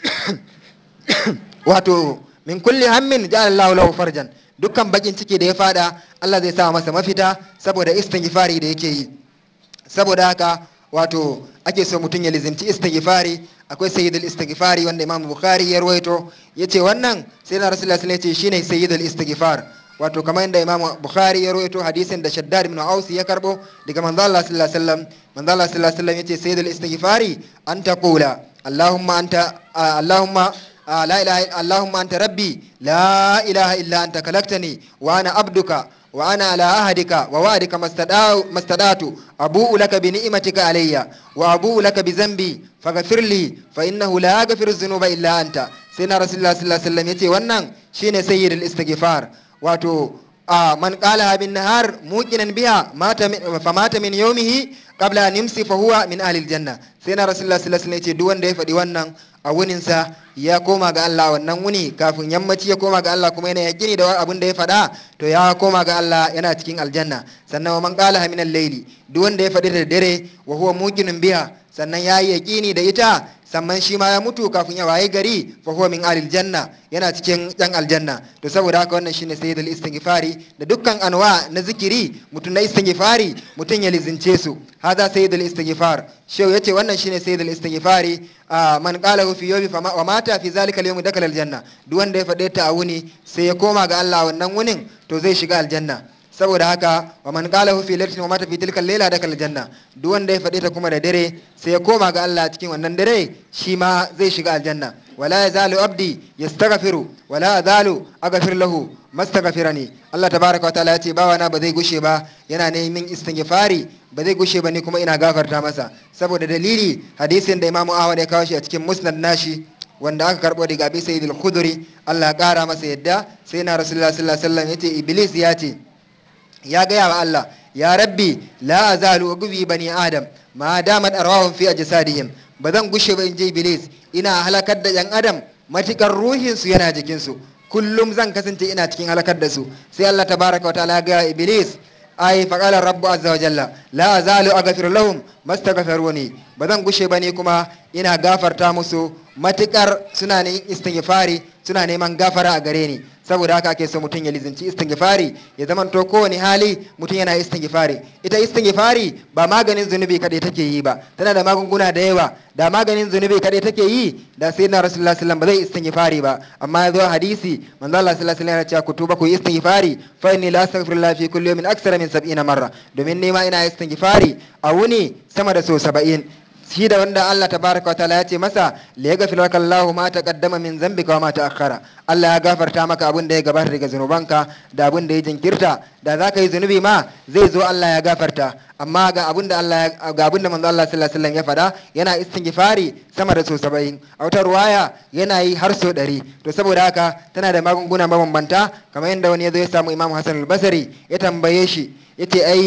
wato min kulli hammin ja'ala Allahu lahu farjan dukkan bakin ciki da ya fada Allah zai sa masa mafita saboda istighfari da yake yi saboda haka wato ake so mutum ya lizinci istighfari akwai sayyidul istighfari wanda Imam Bukhari ya rawaito yace wannan sai na rasulullah sallallahu alaihi wasallam ya ce shine sayyidul istighfar wato kamar yadda Imam Bukhari ya rawaito hadisin da Shaddad ibn Aus ya karbo daga manzo Allah sallallahu alaihi wasallam manzo Allah sallallahu alaihi wasallam yace sayyidul istighfari an taqula Allahumma anta Allahumma لا إله اللهم أنت ربي لا إله إلا أنت خلقتني وأنا عبدك وأنا على عهدك ووعدك ما استطعت أبوء لك بنعمتك علي وأبوء لك بذنبي فاغفر لي فإنه لا يغفر الذنوب إلا أنت سيدنا رسول الله صلى الله عليه وسلم يتي wannan shine sayyid al-istighfar wato man qala bin nahar muqinan biha mata famata min yawmihi qabla an yumsi fa huwa min ahli al-janna sayyidina rasulullah sallallahu alaihi wasallam yace duk wanda ya faɗi wannan a wuninsa ya koma ga Allah wannan wuni kafin yammaci ya koma ga Allah kuma yana yaƙini da abin da ya faɗa to ya koma ga Allah yana cikin aljanna sannan wa man qala min al-layli duk wanda ya faɗi da dare wa huwa muqinun biha sannan ya yi yaƙini da ita sannan shi ma ya mutu kafin ya waye gari fa huwa min alil janna yana cikin yan aljanna to saboda haka wannan shine sayyidul istighfari da dukkan anwa na zikiri mutum na istighfari mutum ya lizince su hada sayyidul istighfar shehu yace wannan shine sayyidul istighfari man qala fi yawmi wa mata fi zalika al-yawm dakala aljanna duk wanda ya faɗe ta a wuni sai ya koma ga Allah wannan wunin to zai shiga aljanna saboda haka wa man qala fi lailatin wa mata fi tilka layla dakal janna duk wanda ya faɗi ta kuma da dare sai ya koma ga Allah cikin wannan dare shi ma zai shiga aljanna wala yazalu abdi yastaghfiru wala azalu aghfir lahu mastaghfirani Allah tabaraka wa ta'ala ya ce bawana ba zai gushe ba yana neman istighfari ba zai gushe ba ni kuma ina gafarta masa saboda dalili hadisin da Imam Ahmad ya kawo shi a cikin musnad nashi wanda aka karbo daga Abi Sa'id al-Khudri Allah ya kara masa yadda sai na Rasulullah sallallahu alaihi wasallam yace iblis ya ce ya gaya wa Allah ya rabbi la azalu gubi bani adam ma damat arwahum fi ajsadihim ba zan gushe ba in je iblis ina halakar da yan adam matikar ruhin su yana jikin su kullum zan kasance ina cikin halakar da su sai Allah tabaraka wa ta'ala ga iblis ai faqala rabbu azza wa jalla la azalu aghfir lahum mastaghfiruni ba zan gushe ba ne kuma ina gafarta musu matikar suna ne istighfari suna neman gafara a gare ni saboda haka ake so mutum ya lizinci istighfari ya zama to kowane hali mutum yana istighfari ita istighfari ba maganin zunubi kadai take yi ba tana da magunguna da yawa da maganin zunubi kadai take yi da sai na rasulullah sallallahu ba zai istighfari ba amma ya zo hadisi manzo Allah sallallahu alaihi wasallam ya ce ku tuba ku yi istighfari fa inni la astaghfirullah fi kulli yawmin aksara min 70 marra domin nema ina istighfari a wuni sama da so 70 shi da wanda Allah tabaraka wa ta'ala ya ce masa li yaghfir laka Allahu ma taqaddama min dhanbika wa ma ta'akhkhara Allah ya gafarta maka abin da ya gabata daga zunubanka da abin da ya jinkirta da zaka yi zunubi ma zai zo Allah ya gafarta amma ga abin da Allah ga abin da manzo Allah sallallahu alaihi wasallam ya faɗa yana istighfari sama da so 70 a wata ruwaya yana yi har so 100 to saboda haka tana da magunguna mabambanta kamar yadda wani ya zo ya samu Imam Hassan al-Basri ya tambaye shi yace ai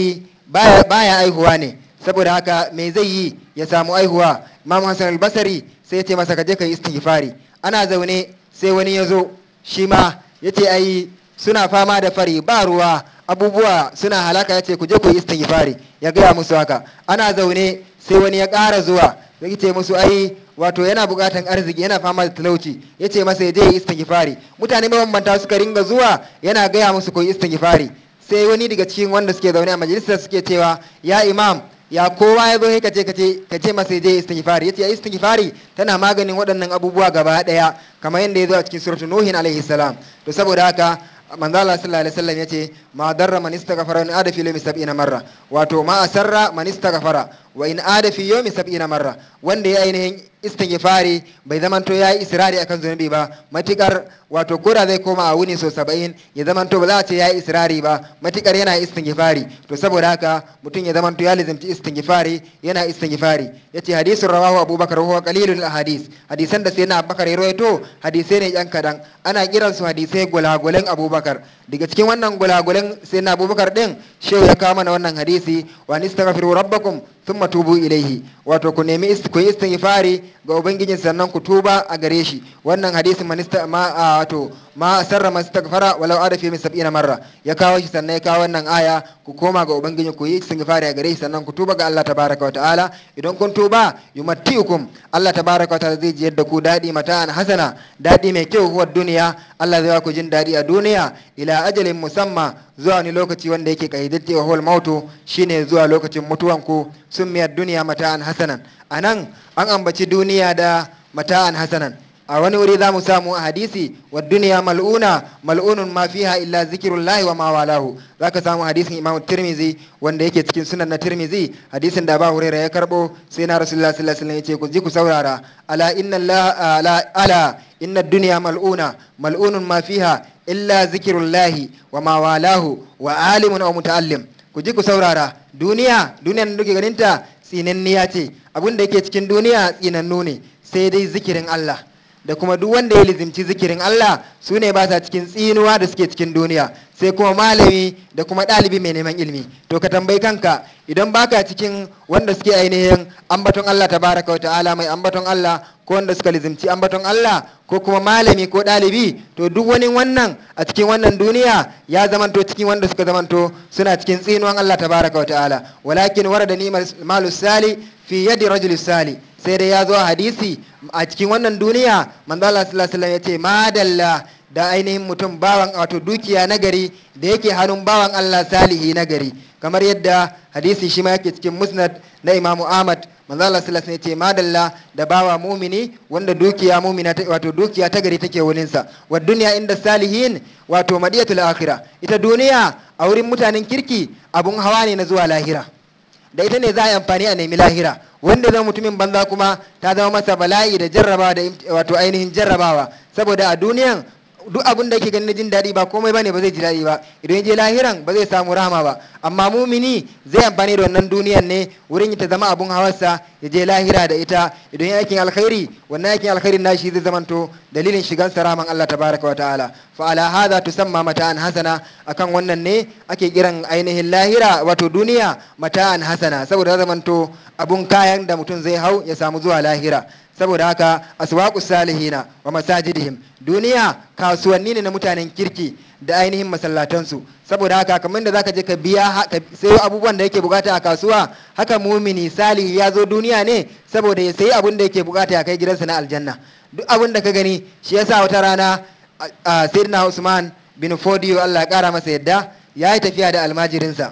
baya baya aihuwa ne saboda haka me zai yi ya samu aihuwa imam hassan albasari sai ya ce masa kaje ka yi istighfari ana zaune sai wani ya zo shi ma ya ce ai suna fama da fari ba ruwa abubuwa suna halaka ya ce ku je ku yi istighfari ya gaya musu haka ana zaune sai wani ya ƙara zuwa ya ce musu ai wato yana buƙatan arziki yana fama da talauci ya ce masa ya je yi istighfari mutane mabambanta suka ringa zuwa yana gaya musu ku yi istighfari sai wani daga cikin wanda suke zaune a majalisar suke cewa ya imam ya kowa ya zo ka ce ka ce masa je istighfari yace istighfari tana maganin waɗannan abubuwa gaba ɗaya kamar yadda ya zo a cikin suratul nuhin alaihi salam to saboda haka manzo Allah sallallahu alaihi wasallam yace ma darra man istaghfara in ada fi yawmi sab'ina marra wato ma asarra man istaghfara wa in ada fi yawmi sab'ina marra wanda ya ainihin istighfari bai zamanto yayi israri akan zunubi ba matikar wato koda zai koma a wuni so 70 ya zamanto ba za a ce yayi israri ba matikar yana istighfari to saboda haka mutum ya zamanto ya lizimci istighfari yana istighfari yace hadisin rawahu abubakar huwa qalilul ahadis hadisan da sai na abubakar ya rawaito hadisai ne yan kadan ana kiransu hadisai gulagulen abubakar daga cikin wannan gulagulen sai na abubakar din shehu ya kawo mana wannan hadisi wa nistaghfiru rabbakum thumma tubu ilaihi wato ku nemi ku yi istighfari ga ubangijin sannan ku tuba a gare shi wannan hadisin manista ma wato ma sarra mastaghfara walau ada fi sab'ina marra ya kawo shi sannan ya kawo wannan aya ku koma ga ubangiji ku yi istighfari a gare shi sannan ku tuba ga Allah tabaraka wa ta'ala idan kun tuba yumattiukum Allah tabaraka wa ta'ala zai ji yadda ku dadi mata'an hasana dadi mai kyau huwa duniya Allah zai ku jin dadi a duniya ila ajalin musamma zuwa wani lokaci wanda yake kaidatti wa huwal mautu shine zuwa lokacin mutuwan ku sun miyar duniya mata'an hasanan anan an ambaci duniya da mata'an hasanan a wani wuri za mu samu a hadisi wa duniya mal'una mal'unun ma fiha illa zikirullahi wa ma walahu za ka samu hadisin imam tirmizi wanda yake cikin sunan na tirmizi hadisin da ba huraira ya karbo sai na rasulullah sallallahu alaihi wasallam yace ku ji ku saurara ala inna allah ala inna duniya mal'una mal'unun ma fiha illa zikirullahi wa ma walahu wa alimun aw muta'allim ku ji ku saurara duniya duniyan da kuke ganinta tsinanniya ce abin da yake cikin duniya tsinannu ne sai dai zikirin Allah da kuma duk wanda ya lizimci zikirin Allah su ne ba sa cikin tsinuwa da suke cikin duniya sai kuma malami da kuma ɗalibi mai neman ilimi to ka tambayi kanka idan baka cikin wanda suke ainihin ambaton Allah tabaraka wa ta'ala mai ambaton Allah ko wanda suka lizimci ambaton Allah ko kuma malami ko ɗalibi to duk wani wannan a cikin wannan duniya ya zamanto cikin wanda suka zamanto suna cikin tsinuwan Allah tabaraka wa ta'ala walakin warada ni malu sali fi yadi rajul sali sai dai ya zo a hadisi a cikin wannan duniya manzo Allah sallallahu alaihi wasallam yace madalla da ainihin mutum bawan wato dukiya nagari da yake hannun bawan Allah salihi nagari kamar yadda hadisi shi ma yake cikin musnad na Imam Ahmad manzo Allah sallallahu alaihi wasallam yace madalla da bawa mumini wanda dukiya mumina wato dukiya ta gari take wurin sa wa dunya inda salihin wato madiyatul akhirah ita duniya a wurin mutanen kirki abun hawa ne na zuwa lahira da ita ne za a yi amfani a nemi lahira wanda zama mutumin banza kuma ta zama masa bala'i da jarrabawa da wato ainihin jarrabawa saboda a duniyan duk abin da yake ganin jin daɗi ba komai bane ba zai ji daɗi ba idan je lahiran ba zai samu rahama ba amma mumini zai amfani da wannan duniyan ne wurin ta zama abun hawarsa ya je lahira da ita idan ya aikin alkhairi wannan aikin alkhairin nashi zai zamanto dalilin shigan saraman Allah tabaraka wa ta'ala fa ala hadha tusamma mata'an hasana akan wannan ne ake kiran ainihin lahira wato duniya mata'an hasana saboda zamanto abun kayan da mutum zai hau ya samu zuwa lahira saboda haka aswaqu salihina wa masajidihim duniya kasuwanni ne na mutanen kirki da ainihin masallatansu saboda haka kamar da zaka je ka biya ka sayo abubuwan da yake bukata a kasuwa haka mumini salihi ya zo duniya ne saboda ya sayi abun da yake bukata ya kai gidansa na aljanna duk abun da ka gani shi yasa wata rana sayyidina Usman bin Fodiyo Allah ya kara masa yadda ya yi tafiya da almajirinsa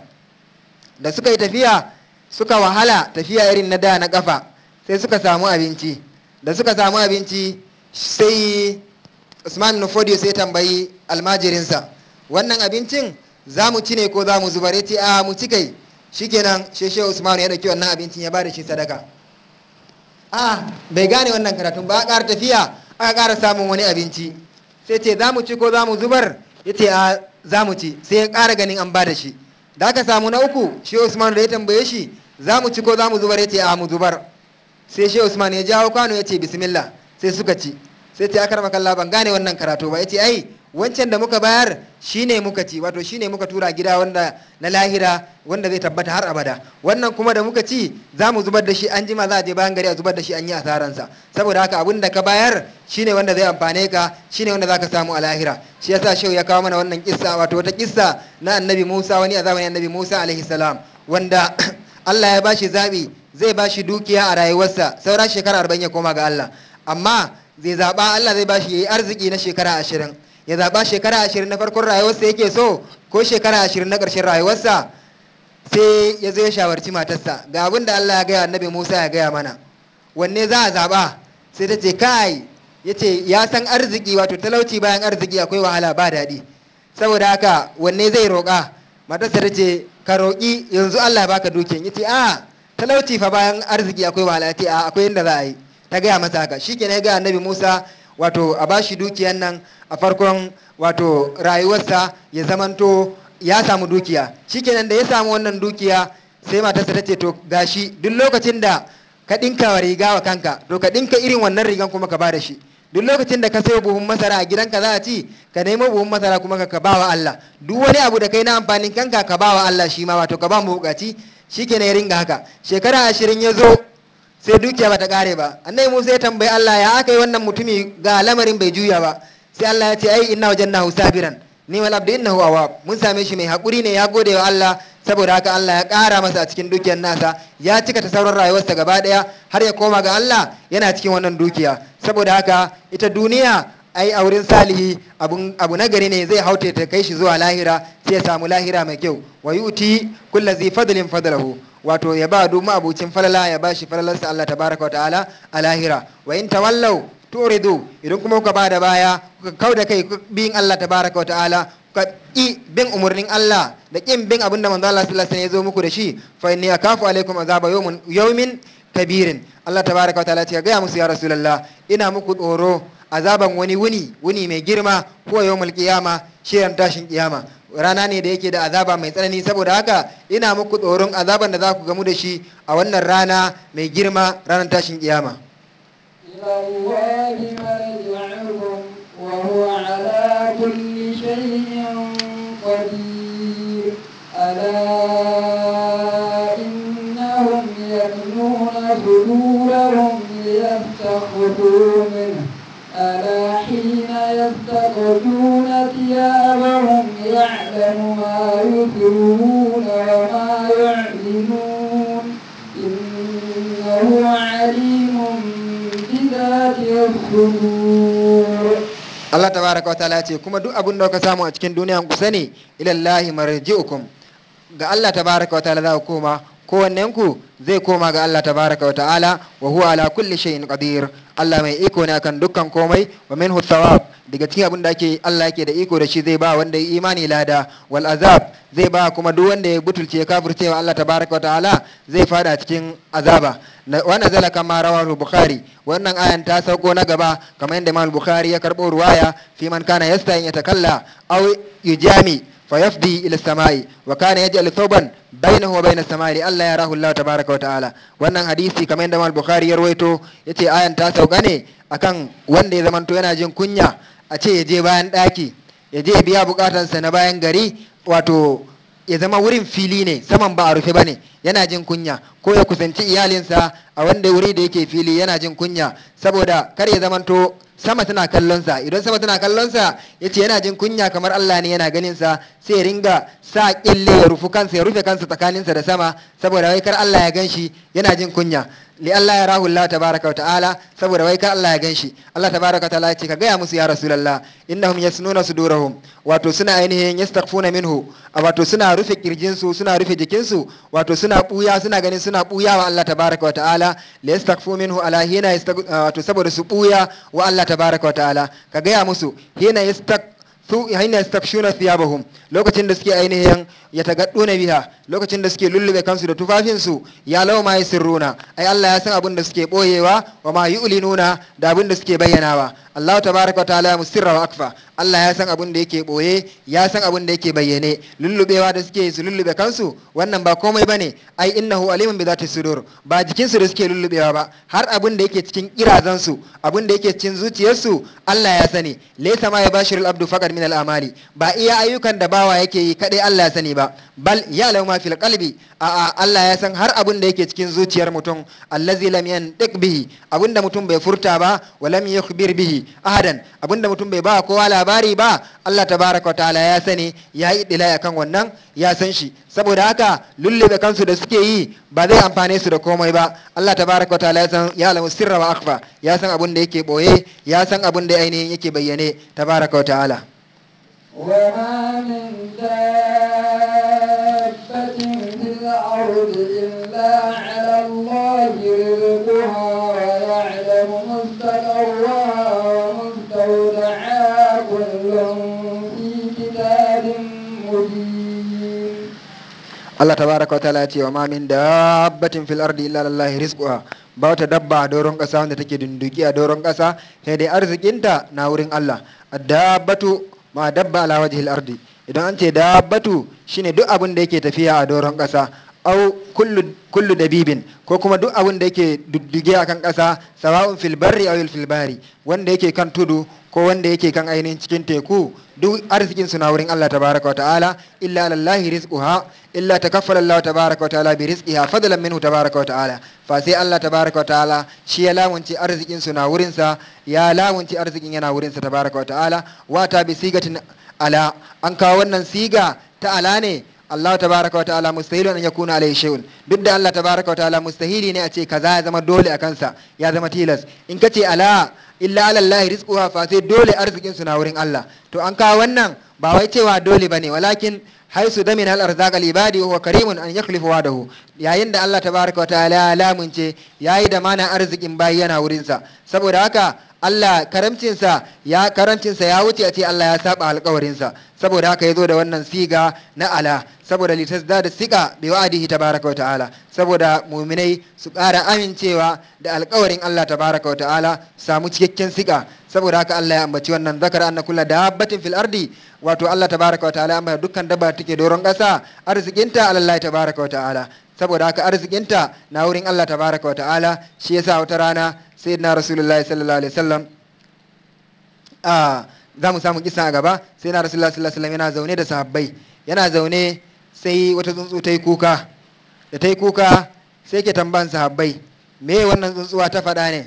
da suka yi tafiya suka wahala tafiya irin na da na kafa sai suka samu abinci da suka samu abinci sai usman nufodiyo sai tambayi almajirinsa wannan abincin za mu ci ne ko za mu zubar ce a mu ci kai shikenan sheshe usman ya dauki wannan abincin ya bada shi sadaka a bai gane wannan karatun ba a ƙara tafiya aka ƙara samun wani abinci sai ce za mu ci ko za mu zubar ya ce a za mu ci sai ya ƙara ganin an bada shi da aka samu na uku shi usman da ya tambaye shi za mu ci ko za mu zubar ya ce a mu zubar sai shi usman ya jawo kwano ya ce bismillah sai suka ci sai ce aka kalla ban gane wannan karatu ba ya ce ai wancan da muka bayar shine muka ci wato shine muka tura gida wanda na lahira wanda zai tabbata har abada wannan kuma da muka ci za mu zubar da shi an jima za a je bayan gari a zubar da shi an yi asaransa saboda haka abin da ka bayar shine wanda zai amfane ka shine wanda za ka samu a lahira shi yasa shehu ya kawo mana wannan kissa wato wata kissa na annabi musa wani a zamanin annabi musa alaihi salam wanda allah ya bashi zabi zai bashi dukiya a rayuwarsa sauran shekara arba'in ya koma ga allah amma zai zaɓa allah zai bashi yayi arziki na shekara ashirin ya zaɓa shekara ashirin na farkon rayuwarsa yake so ko shekara ashirin na ƙarshen rayuwarsa sai ya zo ya shawarci matarsa ga abin da Allah ya gaya annabi Musa ya gaya mana wanne za a zaɓa sai ta ce kai ya ce ya san arziki wato talauci bayan arziki akwai wahala ba daɗi saboda haka wanne zai roƙa matarsa ta ce ka roƙi yanzu Allah ya baka dukiyan ya ce a talauci fa bayan arziki akwai wahala ya ce a akwai yadda za a yi ta gaya masa haka shi ke ya gaya annabi Musa wato a bashi dukiyan nan a farkon wato rayuwarsa ya zamanto ya samu dukiya shikenan da ya samu wannan dukiya sai matarsa ta ce to gashi duk lokacin da ka dinka wa riga wa kanka to ka dinka irin wannan rigan kuma ka bada shi duk lokacin da ka sayo buhun masara a gidanka za a ci ka nemo buhun masara kuma ka ba wa Allah duk wani abu da kai na amfanin kanka ka ba wa Allah shi ma wato ka ba mu bukaci shikenan ya ringa haka shekara ashirin ya zo sai dukiya bata kare ba annabi Musa ya tambayi Allah ya aka yi wannan mutumi ga lamarin bai juya ba sai Allah ya ce ai inna wajannahu sabiran ni wal abdu innahu awwab mun same shi mai hakuri ne ya gode wa Allah saboda haka Allah ya kara masa a cikin dukiyar nasa ya cika ta sauran rayuwarsa gaba daya har ya koma ga Allah yana cikin wannan dukiya saboda haka ita duniya ai a wurin salihi abu na gari ne zai haute ta kai shi zuwa lahira sai ya samu lahira mai kyau wa yuti kullazi fadlin fadlahu wato ya ba duk abucin falala ya ba shi falalarsa Allah tabaraka wa ta'ala a lahira wa in tawallau turidu idan kuma kuka ba da baya kuka kau da kai bin Allah tabaraka wa ta'ala kuka ki bin umarnin Allah da kin bin abinda manzo Allah sallallahu alaihi wasallam ya zo muku da shi fa inni akafu alaikum azaba yawmin yawmin kabirin Allah tabaraka wa ta'ala ya ga musu ya rasulullah ina muku tsoro azaban wani wuni wuni mai girma ko yawmul qiyama shirin tashin kiyama rana ne da yake da azaba mai tsanani saboda haka ina muku tsoron azaban da za ku gamu da shi a wannan rana mai girma ranar tashin kiyama إلى الله مرجعكم وهو على كل شيء قدير ألا إنهم يثنون صدورهم ليستخفوا منه ألا حين يستخفون ثيابهم يعلم ما يسرون وما يعلنون إنه عليم بذات الصدور Allah tabaraka wa ta'ala ce kuma duk abin da ka samu a cikin duniya ku sani ilallahi marji'ukum ga Allah tabaraka wa ta'ala za ku koma kowannen ku zai koma ga Allah tabaraka wa ta'ala wa huwa ala kulli shay'in qadir Allah mai iko ne akan dukkan komai wa minhu thawab daga cikin abin da ake Allah yake da iko da shi zai ba wanda ya imani lada wal azab zai ba kuma duk wanda ya butulce ya kafirce wa Allah tabaraka wa ta'ala zai fada cikin azaba wa nazala kama rawahu bukhari wannan ayan ta sauko na gaba kamar yadda Imam Bukhari ya karbo ruwaya fi man kana yasta'in yatakalla aw yujami fayafdi ila samai wa kana yaj'al thawban bainahu wa bainas samai Allah ya rahu Allah tabaraka wa ta'ala wannan hadisi kamar yadda Imam Bukhari ya rawaito yace ayan ta sauka ne akan wanda ya zamanto yana jin kunya a ce ya je bayan daki ya je biya bukatansa na bayan gari wato ya zama wurin fili ne saman ba a rufe bane yana jin kunya ko ya kusanci iyalinsa a wanda wuri da yake fili yana jin kunya saboda kar ya zamanto sama tana kallonsa idan sama tana kallonsa ya ce yana jin kunya kamar Allah ne yana ganinsa sai ya ringa sa kille ya rufu kansa ya rufe kansa tsakaninsa da sama saboda wai kar Allah ya gan shi yana jin kunya li Allah ya rahu Allah tabaraka wa ta'ala saboda wai kar Allah ya gan shi Allah tabaraka wa ta'ala ya ce ka gaya musu ya rasulullah innahum yasnuna sudurahum wato suna ainihin yastaghfuna minhu wato suna rufe kirjinsu suna rufe jikinsu wato suna buya suna ganin suna buya wa Allah tabaraka wa ta'ala li yastaghfu minhu ala hina wato saboda su buya wa Allah tabaraka wa ta'ala ka gaya musu hina yastag su hina yastakshuna thiyabahum lokacin da suke ainihin ya tagadduna biha lokacin da suke lullube kansu da tufafinsu ya law ma yasirruna ai Allah ya san abin da suke boyewa wa ma yu'linuna da abin da suke bayyanawa Allah tabaraka wa ta'ala musirra wa akfa Allah ya san abin da yake boye ya san abin da yake bayyane lullubewa da suke su lullube kansu wannan ba komai bane ai innahu alimun bi zati sudur ba jikin su da suke lullubewa ba har abin da yake cikin kirazan su abin da yake cikin zuciyarsu Allah ya sani laysa ma yabashirul abdu faqad zahir min al-amali ba iya ayyukan da bawa yake yi kadai Allah ya sani ba bal ya lau ma fil qalbi a a Allah ya san har abun da yake cikin zuciyar mutum allazi lam yantiq bihi abun da mutum bai furta ba wa lam yukhbir bihi ahadan abun da mutum bai ba kowa labari ba Allah tabaraka wa ta'ala ya sani ya yi dilaya kan wannan ya san shi saboda haka lullube kansu da suke yi ba zai amfane su da komai ba Allah tabaraka wa ta'ala ya san ya alamu sirra wa akhfa ya san abun da yake boye ya san abun da ainihin yake bayyane tabaraka wa ta'ala وما من دابة في الأرض إلا على الله رزقها ويعلم مستقرها ومستودعها كل في كتاب مبين Allah tabaraka wa ta'ala ya ce wa ma min dabbatin fil ardi illa lillahi rizquha ba wata dabba a doron kasa wanda take dunduki a doron kasa sai dai arzikinta na wurin Allah dabbatu ma dabba ala wajhil ardi idan an ce dabbatu shine duk abin da yake tafiya a doron kasa au kullu kullu dabibin ko kuma duk abin da yake dudduge akan kasa sawa'un fil barri aw fil bahri wanda yake kan tudu ko wanda yake kan ainihin cikin teku duk arzikin su na wurin Allah tabaraka wa ta'ala illa lallahi rizquha illa takaffala Allah tabaraka wa ta'ala bi rizqiha fadlan minhu tabaraka wa ta'ala fa sai Allah tabaraka wa ta'ala shi ya lamunci arzikin su na wurin sa ya lamunci arzikin yana wurin sa tabaraka wa ta'ala wata bi sigatin ala an kawo wannan siga ta ala ne Allah tabaraka wa ta'ala mustahilun an yakuna alayhi shay'un duk da Allah tabaraka wa ta'ala mustahili ne a ce kaza ya zama dole a kansa ya zama tilas in ka ce ala illa ala Allah rizquha fa sai dole arzikin su na wurin Allah to an kawo wannan ba wai cewa dole bane walakin haisu damin al arzaq al ibadi wa karimun an yakhlifu wadahu yayin da Allah tabaraka wa ta'ala ya lamunce yayi da mana arzikin bayi yana wurin sa saboda haka Allah karamcinsa ya karamcinsa ya wuce a ce Allah ya saba alkawarinsa saboda haka ya zo da wannan siga na ala saboda litasda da sika bi wa'adihi tabaraka wa ta'ala saboda muminai su ƙara amincewa da alkawarin Allah tabaraka wa ta'ala samu cikakken sika saboda haka Allah ya ambaci wannan zakara anna kullu dabbatin fil ardi wato Allah tabaraka wa ta'ala amma dukkan dabba take doron ƙasa arzikinta Allah tabaraka wa ta'ala saboda haka arzikinta na wurin Allah tabaraka wa ta'ala shi yasa wata rana sayyidina rasulullahi sallallahu alaihi wasallam a za mu samu kisa a gaba sayyidina rasulullahi sallallahu alaihi wasallam yana zaune da sahabbai yana zaune sai wata tsuntsu ta yi kuka da ta yi kuka sai ke tambayan sahabbai me wannan tsuntsuwa ta faɗa ne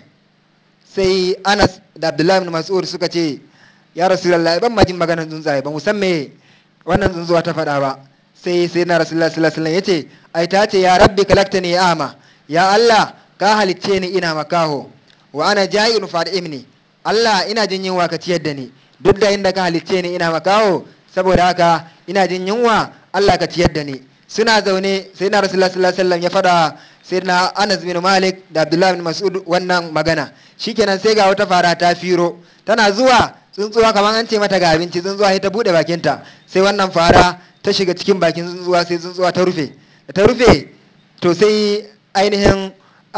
sai anas da abdullahi bin mas'ud suka ce ya rasulullahi ban ma jin maganar tsuntsaye ba mu san me wannan tsuntsuwa ta faɗa ba sai sai na rasulullahi sallallahu alaihi wasallam yace ai ta ce ya rabbi kalaktani ya ama ya Allah ka halicce ni ina makaho wa ana ja'ilun fad'imni Allah ina jin yunwa ka ciyar da ni duk da inda ka halicce ni ina makaho saboda haka ina jin yunwa Allah ka ciyar da ni suna zaune sai na rasulullahi sallallahu alaihi wasallam ya fada sai na Anas bin Malik da Abdullah bin Mas'ud wannan magana shikenan sai ga wata fara ta firo tana zuwa tsuntsuwa kamar an ce mata ga abinci tsuntsuwa sai ta bude bakinta sai wannan fara ta shiga cikin bakin tsuntsuwa sai tsuntsuwa ta rufe da ta rufe to sai ainihin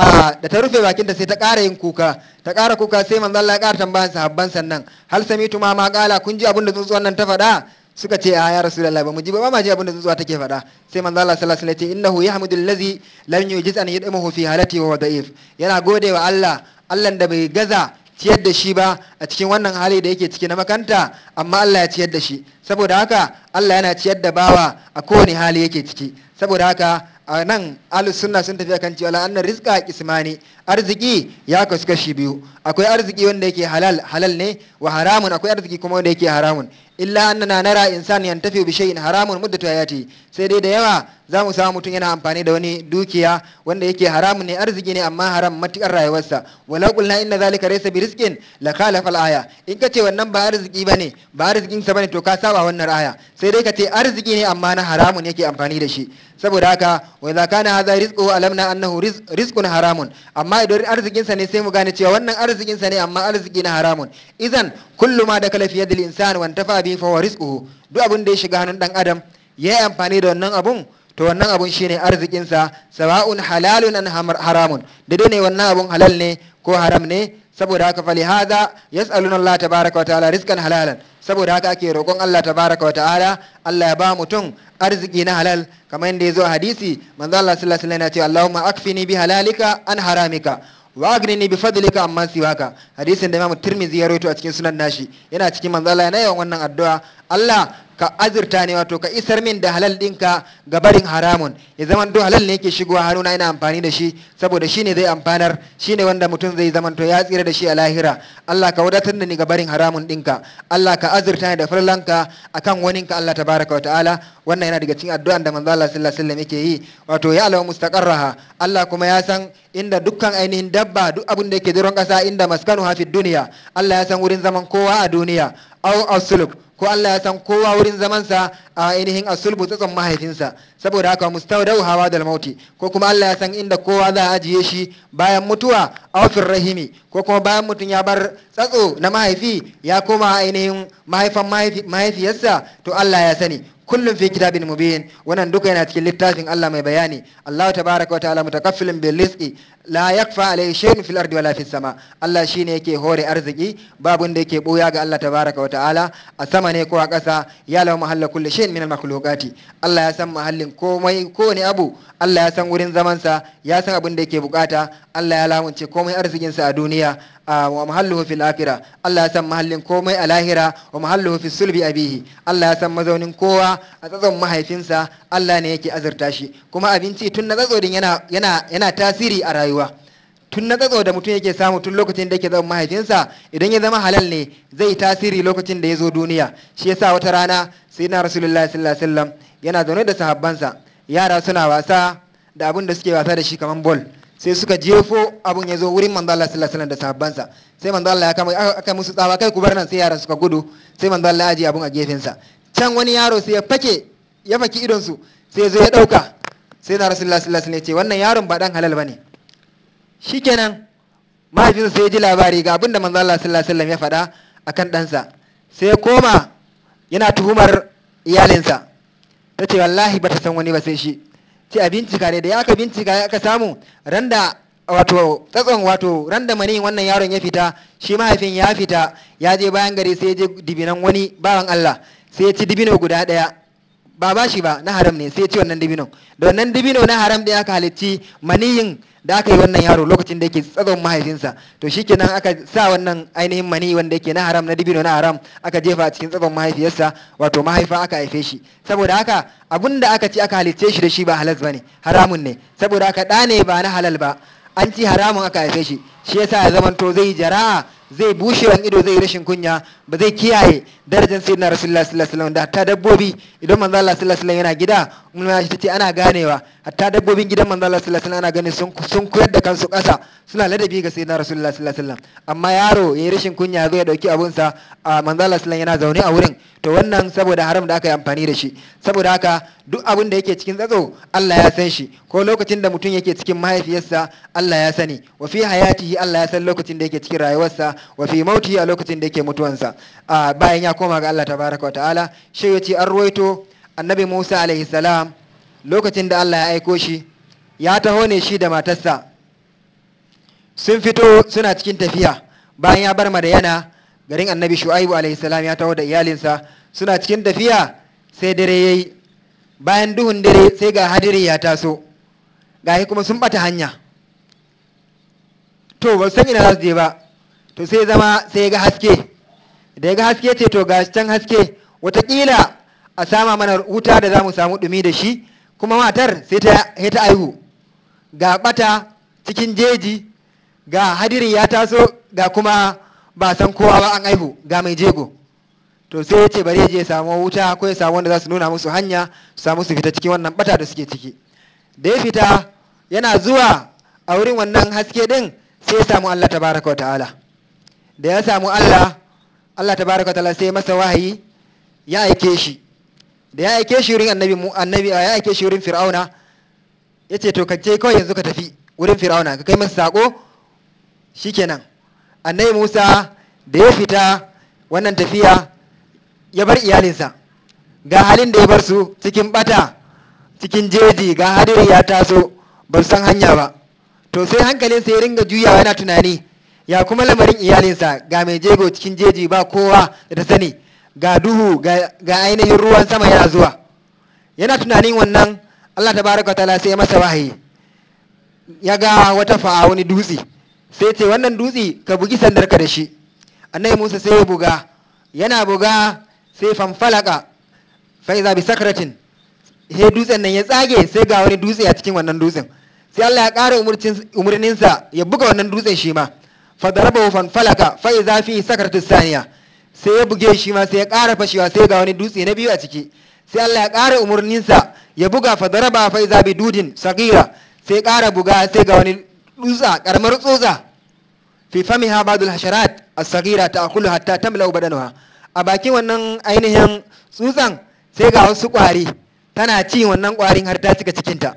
da ta rufe bakinta sai ta ƙara yin kuka ta ƙara kuka sai manzo Allah ya ƙara tambayan sahabban sannan hal samitu ma ma qala kun ji abin da tsuntsuwan nan ta faɗa suka ce a ya rasulullahi ba mu ji ba ba ma ji abin da tsuntsuwa take faɗa sai manzo Allah sallallahu alaihi wasallam ya ce innahu yahmudu allazi lam yujiz an yadmuhu fi halati wa da'if yana gode wa Allah Allah da bai gaza ciyar da shi ba a cikin wannan hali da yake ciki na makanta amma Allah ya ciyar da shi saboda haka Allah yana ciyar da bawa a kowane hali yake ciki saboda haka a nan ahlus sunna sun tafi akan cewa la'annar rizqa kismani arziki ya kasu kashi biyu akwai arziki wanda yake halal halal ne wa haramun akwai arziki kuma wanda yake haramun illa annana nara insan yantafi bi shay'in haramun muddatu hayati sai dai da yawa za mu samu mutum yana amfani da wani dukiya wanda yake haramun ne arziki ne amma haram matukar rayuwarsa walau qulna inna zalika laysa bi rizqin la khalafa al-aya in kace wannan ba arziki bane ba arzikin sa bane to ka saba wannan aya sai dai kace arziki ne amma na haramun yake amfani da shi saboda haka wa idza kana hadha rizquhu alamna annahu rizqun haramun amma idan arzikin sa ne sai mu gane cewa wannan arzikin sa ne amma arziki na haramun idan kullu ma da kala fi yadil insan wa tafa bi fa huwa rizquhu duk abin da ya shiga hannun dan adam yayi amfani da wannan abun to wannan abun shine arzikinsa sawa'un halalun an haramun daidai ne wannan abun halal ne ko haram ne saboda haka fali hada yas'aluna Allah tabaraka wa ta'ala rizqan halalan saboda haka ake roƙon Allah tabaraka wa ta'ala Allah ya ba mutum arziki na halal kamar yadda ya zo a hadisi manzo Allah sallallahu alaihi wasallam ya ce Allahumma akfini bi halalika an haramika wa aghnini bi fadlika amma siwaka hadisin da Imam Tirmidhi ya rawaito a cikin sunan nashi yana cikin manzo Allah yana yawan wannan addu'a Allah ka azurta ne wato ka isar min da halal ɗinka ga barin haramun ya zama to halal ne yake shigowa hannuna ina amfani da shi saboda shine zai amfanar shine wanda mutum zai zama to ya tsira da shi a lahira Allah ka wadatar da ni ga barin haramun ɗinka Allah ka azurta ni da farlanka akan waninka Allah tabaraka wa ta'ala wannan yana daga cikin addu'an da manzo Allah sallallahu alaihi wasallam yake yi wato ya alamu mustaqarraha Allah kuma ya san inda dukkan ainihin dabba duk abin da yake doron kasa inda maskanu hafi duniya Allah ya san wurin zaman kowa a duniya au asulub ko Allah ya san kowa wurin zamansa a ainihin asulbu tsatson mahaifinsa saboda haka mustawdau hawa da mauti ko kuma Allah ya san inda kowa za a ajiye shi bayan mutuwa a rahimi ko kuma bayan mutum ya bar tsatso na mahaifi ya koma ainihin mahaifan mahaifiyarsa to Allah ya sani kullum fi kitabin mubin wannan duka yana cikin littafin Allah mai bayani Allah tabaraka wa ta'ala mutakaffilin bil rizqi la yakfa alayhi shay'un fil ardi wala fis sama Allah shine yake hore arziki babun da yake boya ga Allah tabaraka wa ta'ala a sama ne ko a ƙasa ya lawa mahalla kulli shay'in min al makhluqati Allah ya san mahallin komai kowane abu Allah ya san wurin zamansa ya san abin da yake bukata Allah ya lamunce komai arzikinsa a duniya wa mahalluhu fil akhirah Allah ya san mahallin komai a lahira wa mahalluhu fi sulbi abihi Allah ya san mazaunin kowa a tsatson mahaifinsa Allah ne yake azurta shi kuma abinci tun na tsatso din yana yana yana tasiri a rayuwa tun na tsatso da mutum yake samu tun lokacin da yake zama mahaifinsa idan ya zama halal ne zai tasiri lokacin da ya zo duniya shi yasa wata rana sai na rasulullahi sallallahu alaihi wasallam yana zaune da sahabbansa yara suna wasa da abin da suke wasa da shi kaman bol sai suka jefo abun ya zo wurin manzo Allah sallallahu alaihi wasallam da sahabbansa sai manzo Allah ya kama aka musu tsawa kai ku bar nan sai yaran suka gudu sai manzo Allah ya aje abun a gefen sa can wani yaro sai ya fake ya faki idon su sai ya zo ya dauka sai na rasulullahi sallallahu alaihi wasallam ya ce wannan yaron ba dan halal bane shikenan mahaifinsa sai ya ji labari ga abin da manzo Allah sallallahu alaihi wasallam ya faɗa akan ɗansa sai ya koma yana tuhumar iyalinsa ta ce wallahi bata san wani ba sai shi ce a bincika ne da ya aka bincika aka samu randa wato tsatson wato randa mani wannan yaron ya fita shi mahaifin ya fita ya je bayan gari sai ya je dibinan wani bawan Allah sai ya ci dibino guda daya ba ba shi ba na haram ne sai ya ci wannan dibino da wannan dibino na haram da aka halicci maniyin da aka yi wannan yaro lokacin da yake tsatson mahaifinsa to shikenan aka sa wannan ainihin mani wanda yake na haram na dibino na haram aka jefa a cikin tsatson mahaifiyarsa wato mahaifa aka haife shi saboda haka abun da aka ci aka halicce shi da shi ba halas bane haramun ne saboda haka ɗa ne ba na halal ba an ci haramun aka haife shi shi yasa ya zamanto zai jara'a zai bushewan ido zai rashin kunya ba zai kiyaye darajar sayyidina rasulullah sallallahu alaihi wasallam da hatta dabbobi idan manzo Allah sallallahu alaihi wasallam yana gida mun ya ce ana ganewa hatta dabbobin gidan manzo Allah sallallahu alaihi wasallam ana ganin sun sun koyar da kansu ƙasa suna ladabi ga sayyidina rasulullah sallallahu alaihi wasallam amma yaro yayi rashin kunya zai dauki abun sa a manzo Allah sallallahu yana zaune a wurin to wannan saboda haram da aka yi amfani da shi saboda haka duk abin da yake cikin tsatso Allah ya san shi ko lokacin da mutum yake cikin mahaifiyarsa Allah ya sani wa fi hayatihi Allah ya san lokacin da yake cikin rayuwarsa wa fi mautihi a lokacin da yake mutuwansa bayan ya koma ga Allah tabaraka wa ta'ala shi yace an ruwaito annabi Musa alaihi salam lokacin da Allah ya aiko shi ya taho ne shi da matarsa sun fito suna cikin tafiya bayan ya bar madayana garin annabi shu'aibu alaihi salam ya taho da iyalinsa suna cikin tafiya sai dare yayi bayan duhun dare sai ga hadiri ya taso gahi kuma sun bata hanya to ba san ina za su je ba to sai zama sai ya ga haske da ya ga haske ce to ga can haske watakila a sama mana wuta da za mu samu dumi da shi kuma matar sai ta ta aihu ga bata cikin jeji ga hadiri ya taso ga kuma ba san kowa ba an aihu ga mai jego to sai ya ce bari ya je samu wuta ko ya samu wanda za su nuna musu hanya su samu su fita cikin wannan bata da suke ciki da ya fita yana zuwa a wurin wannan haske din sai ya samu Allah tabaraka wa ta'ala da ya samu Allah Allah tabaraka wa ta'ala sai masa wahayi ya aike shi da ya aike shi wurin annabi annabi ya aike shi wurin fir'auna ya ce to ka je kawai yanzu ka tafi wurin fir'auna ka kai masa sako shikenan annabi Musa da ya fita wannan tafiya ya bar iyalinsa ga halin da ya bar su cikin bata cikin jeji ga hadiri ya taso ba san hanya ba to sai hankalinsa ya ringa juyawa yana tunani ya kuma lamarin iyalinsa ga mai jego cikin jeji ba kowa da ta sani ga duhu ga ainihin ruwan sama yana zuwa yana tunanin wannan allah ta baraka ta'ala sai ya masa wahayi ya ga wata fa'a wani dutse sai ce wannan dutse ka bugi sandarka da shi annabi musa sai ya buga yana buga sai fanfalaka fa'iza bi sakratin he dutsen nan ya tsage sai ga wani dutse a cikin wannan dutsen sai Allah ya ƙara umarninsa ya buga wannan dutsen shi ma fadaraba fanfalaka fa'iza fi sakratis saniya sai ya buge shi ma sai ya ƙara fashewa sai ga wani dutse na biyu a ciki sai Allah ya ƙara umarninsa ya buga fadaraba fa'iza bi dudin sagira sai ƙara buga sai ga wani dutsa karamar tsotsa fi famiha ba'dul hasharat as-sagira ta'kulu hatta tamla'u badanuha a bakin wannan ainihin tsutsan sai ga wasu ƙwari tana ci wannan ƙwarin har ta cika cikinta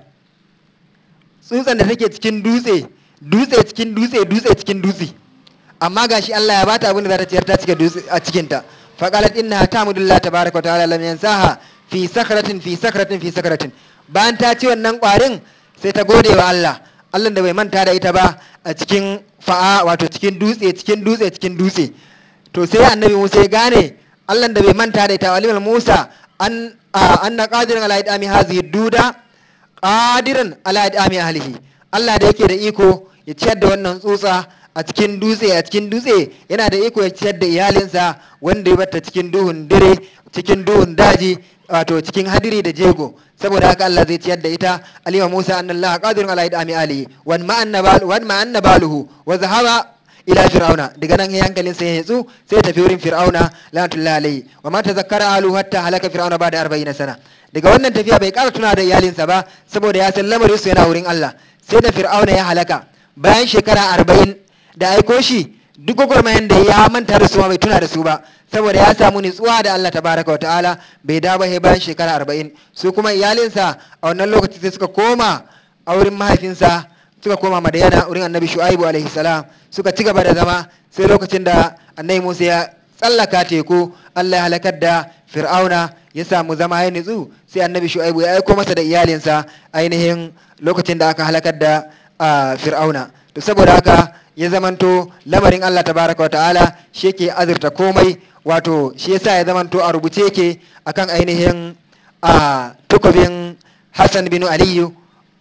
tsutsan da take cikin dutse dutse cikin dutse dutse cikin dutse amma gashi Allah ya bata abin da za ta ciyar ta cika dutse a cikinta faqalat innaha ta'mudullah tabaaraka wa ta'ala lam yansaha fi sakratin fi sakratin fi sakratin bayan ta ci wannan ƙwarin sai ta gode wa Allah Allah da bai manta da ita ba a cikin fa'a wato cikin dutse cikin dutse cikin dutse to sai annabi Musa ya gane Allah da bai manta da ita walimul Musa an anna qadiran ala idami hazihi duda qadiran ala idami ahlihi Allah da yake da iko ya ciyar da wannan tsutsa a cikin dutse a cikin dutse yana da iko ya ciyar da iyalinsa wanda ya bata cikin duhun dare cikin duhun daji wato cikin hadiri da jego saboda haka Allah zai ciyar da ita alima Musa anna Allah qadirun ala idami alihi wan ma annabal wan ma annabaluhu wa zahaba ila fir'auna daga nan ya hankalin sai ya yatsu sai ya tafi wurin fir'auna lanatullahi alayhi wa ma tazakkara alu hatta halaka fir'auna ba da 40 sana daga wannan tafiya bai kara tuna da iyalinsa ba saboda ya san lamarin su yana wurin Allah sai da fir'auna ya halaka bayan shekara 40 da aiko shi duk gwagwarmayan da ya manta da su ma bai tuna da su ba saboda ya samu nutsuwa da Allah tabaraka wa ta'ala bai dawo ba bayan shekara arba'in su kuma iyalinsa a wannan lokaci sai suka koma a wurin mahaifinsa suka koma madayana wurin annabi shu'aibu alaihi salam suka ci gaba da zama sai lokacin da annabi musa ya tsallaka teku Allah ya halakar da fir'auna ya samu zama ya nutsu sai annabi shu'aibu ya aiko masa da iyalinsa ainihin lokacin da aka halakar da fir'auna to saboda haka ya zamanto lamarin Allah tabaraka wa ta'ala shi yake azurta komai wato shi yasa ya zamanto a rubuce yake akan ainihin a tukubin Hassan bin Aliyu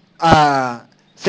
a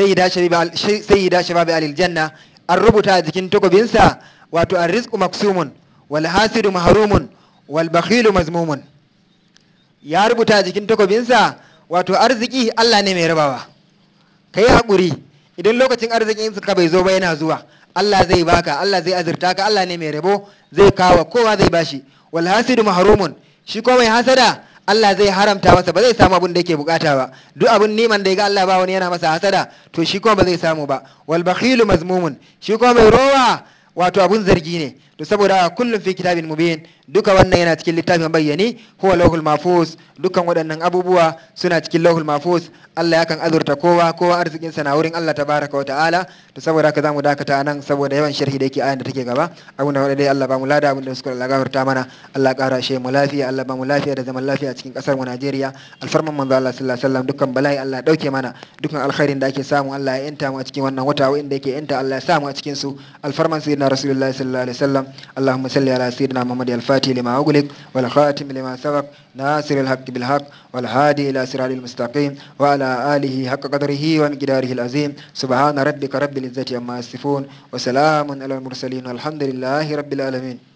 sayyida shababi alil janna an rubuta a jikin tukubinsa wato an rizqu maksumun wal hasidu mahrumun wal bakhilu mazmumun ya rubuta a jikin tukubinsa wato arziki Allah ne mai rabawa kai haƙuri idan lokacin arzikin ka bai zo ba yana zuwa Allah zai baka Allah zai azurta ka Allah ne mai rabo zai kawo kowa zai bashi wal hasidu mahrumun shi ko mai hasada Allah zai haramta masa ba zai samu abin da yake bukata ba duk abin niman da ya ga Allah ba wani yana masa hasada to shi kuma ba zai samu ba wal bakhilu mazmumun shi kuma mai rowa wato abun zargi ne to saboda kullum fi kitabin mubin duka wannan yana cikin littafin bayyane huwa lauhul mahfuz dukan waɗannan abubuwa suna cikin lauhul mahfuz Allah yakan azurta kowa kowa arzikin sa na wurin Allah tabaraka wa ta'ala to saboda haka zamu dakata nan saboda yawan sharhi da yake ayan da take gaba abin da dai Allah ba mu lada abin da suka Allah gafarta mana Allah ƙara shi mu lafiya Allah ba mu lafiya da zaman lafiya a cikin kasar mu Najeriya alfarman manzo Allah sallallahu alaihi wasallam dukkan bala'i Allah dauke mana dukkan alkhairin da ake samu Allah ya yanta mu a cikin wannan wata inda yake yanta Allah ya samu a cikin su alfarman sayyidina rasulullahi sallallahu alaihi wasallam اللهم صل على سيدنا محمد الفاتح لما أغلق والخاتم لما سبق ناصر الحق بالحق والهادي إلى صراط المستقيم وعلى آله حق قدره ومقداره العظيم سبحان ربك رب العزة عما يصفون وسلام على المرسلين والحمد لله رب العالمين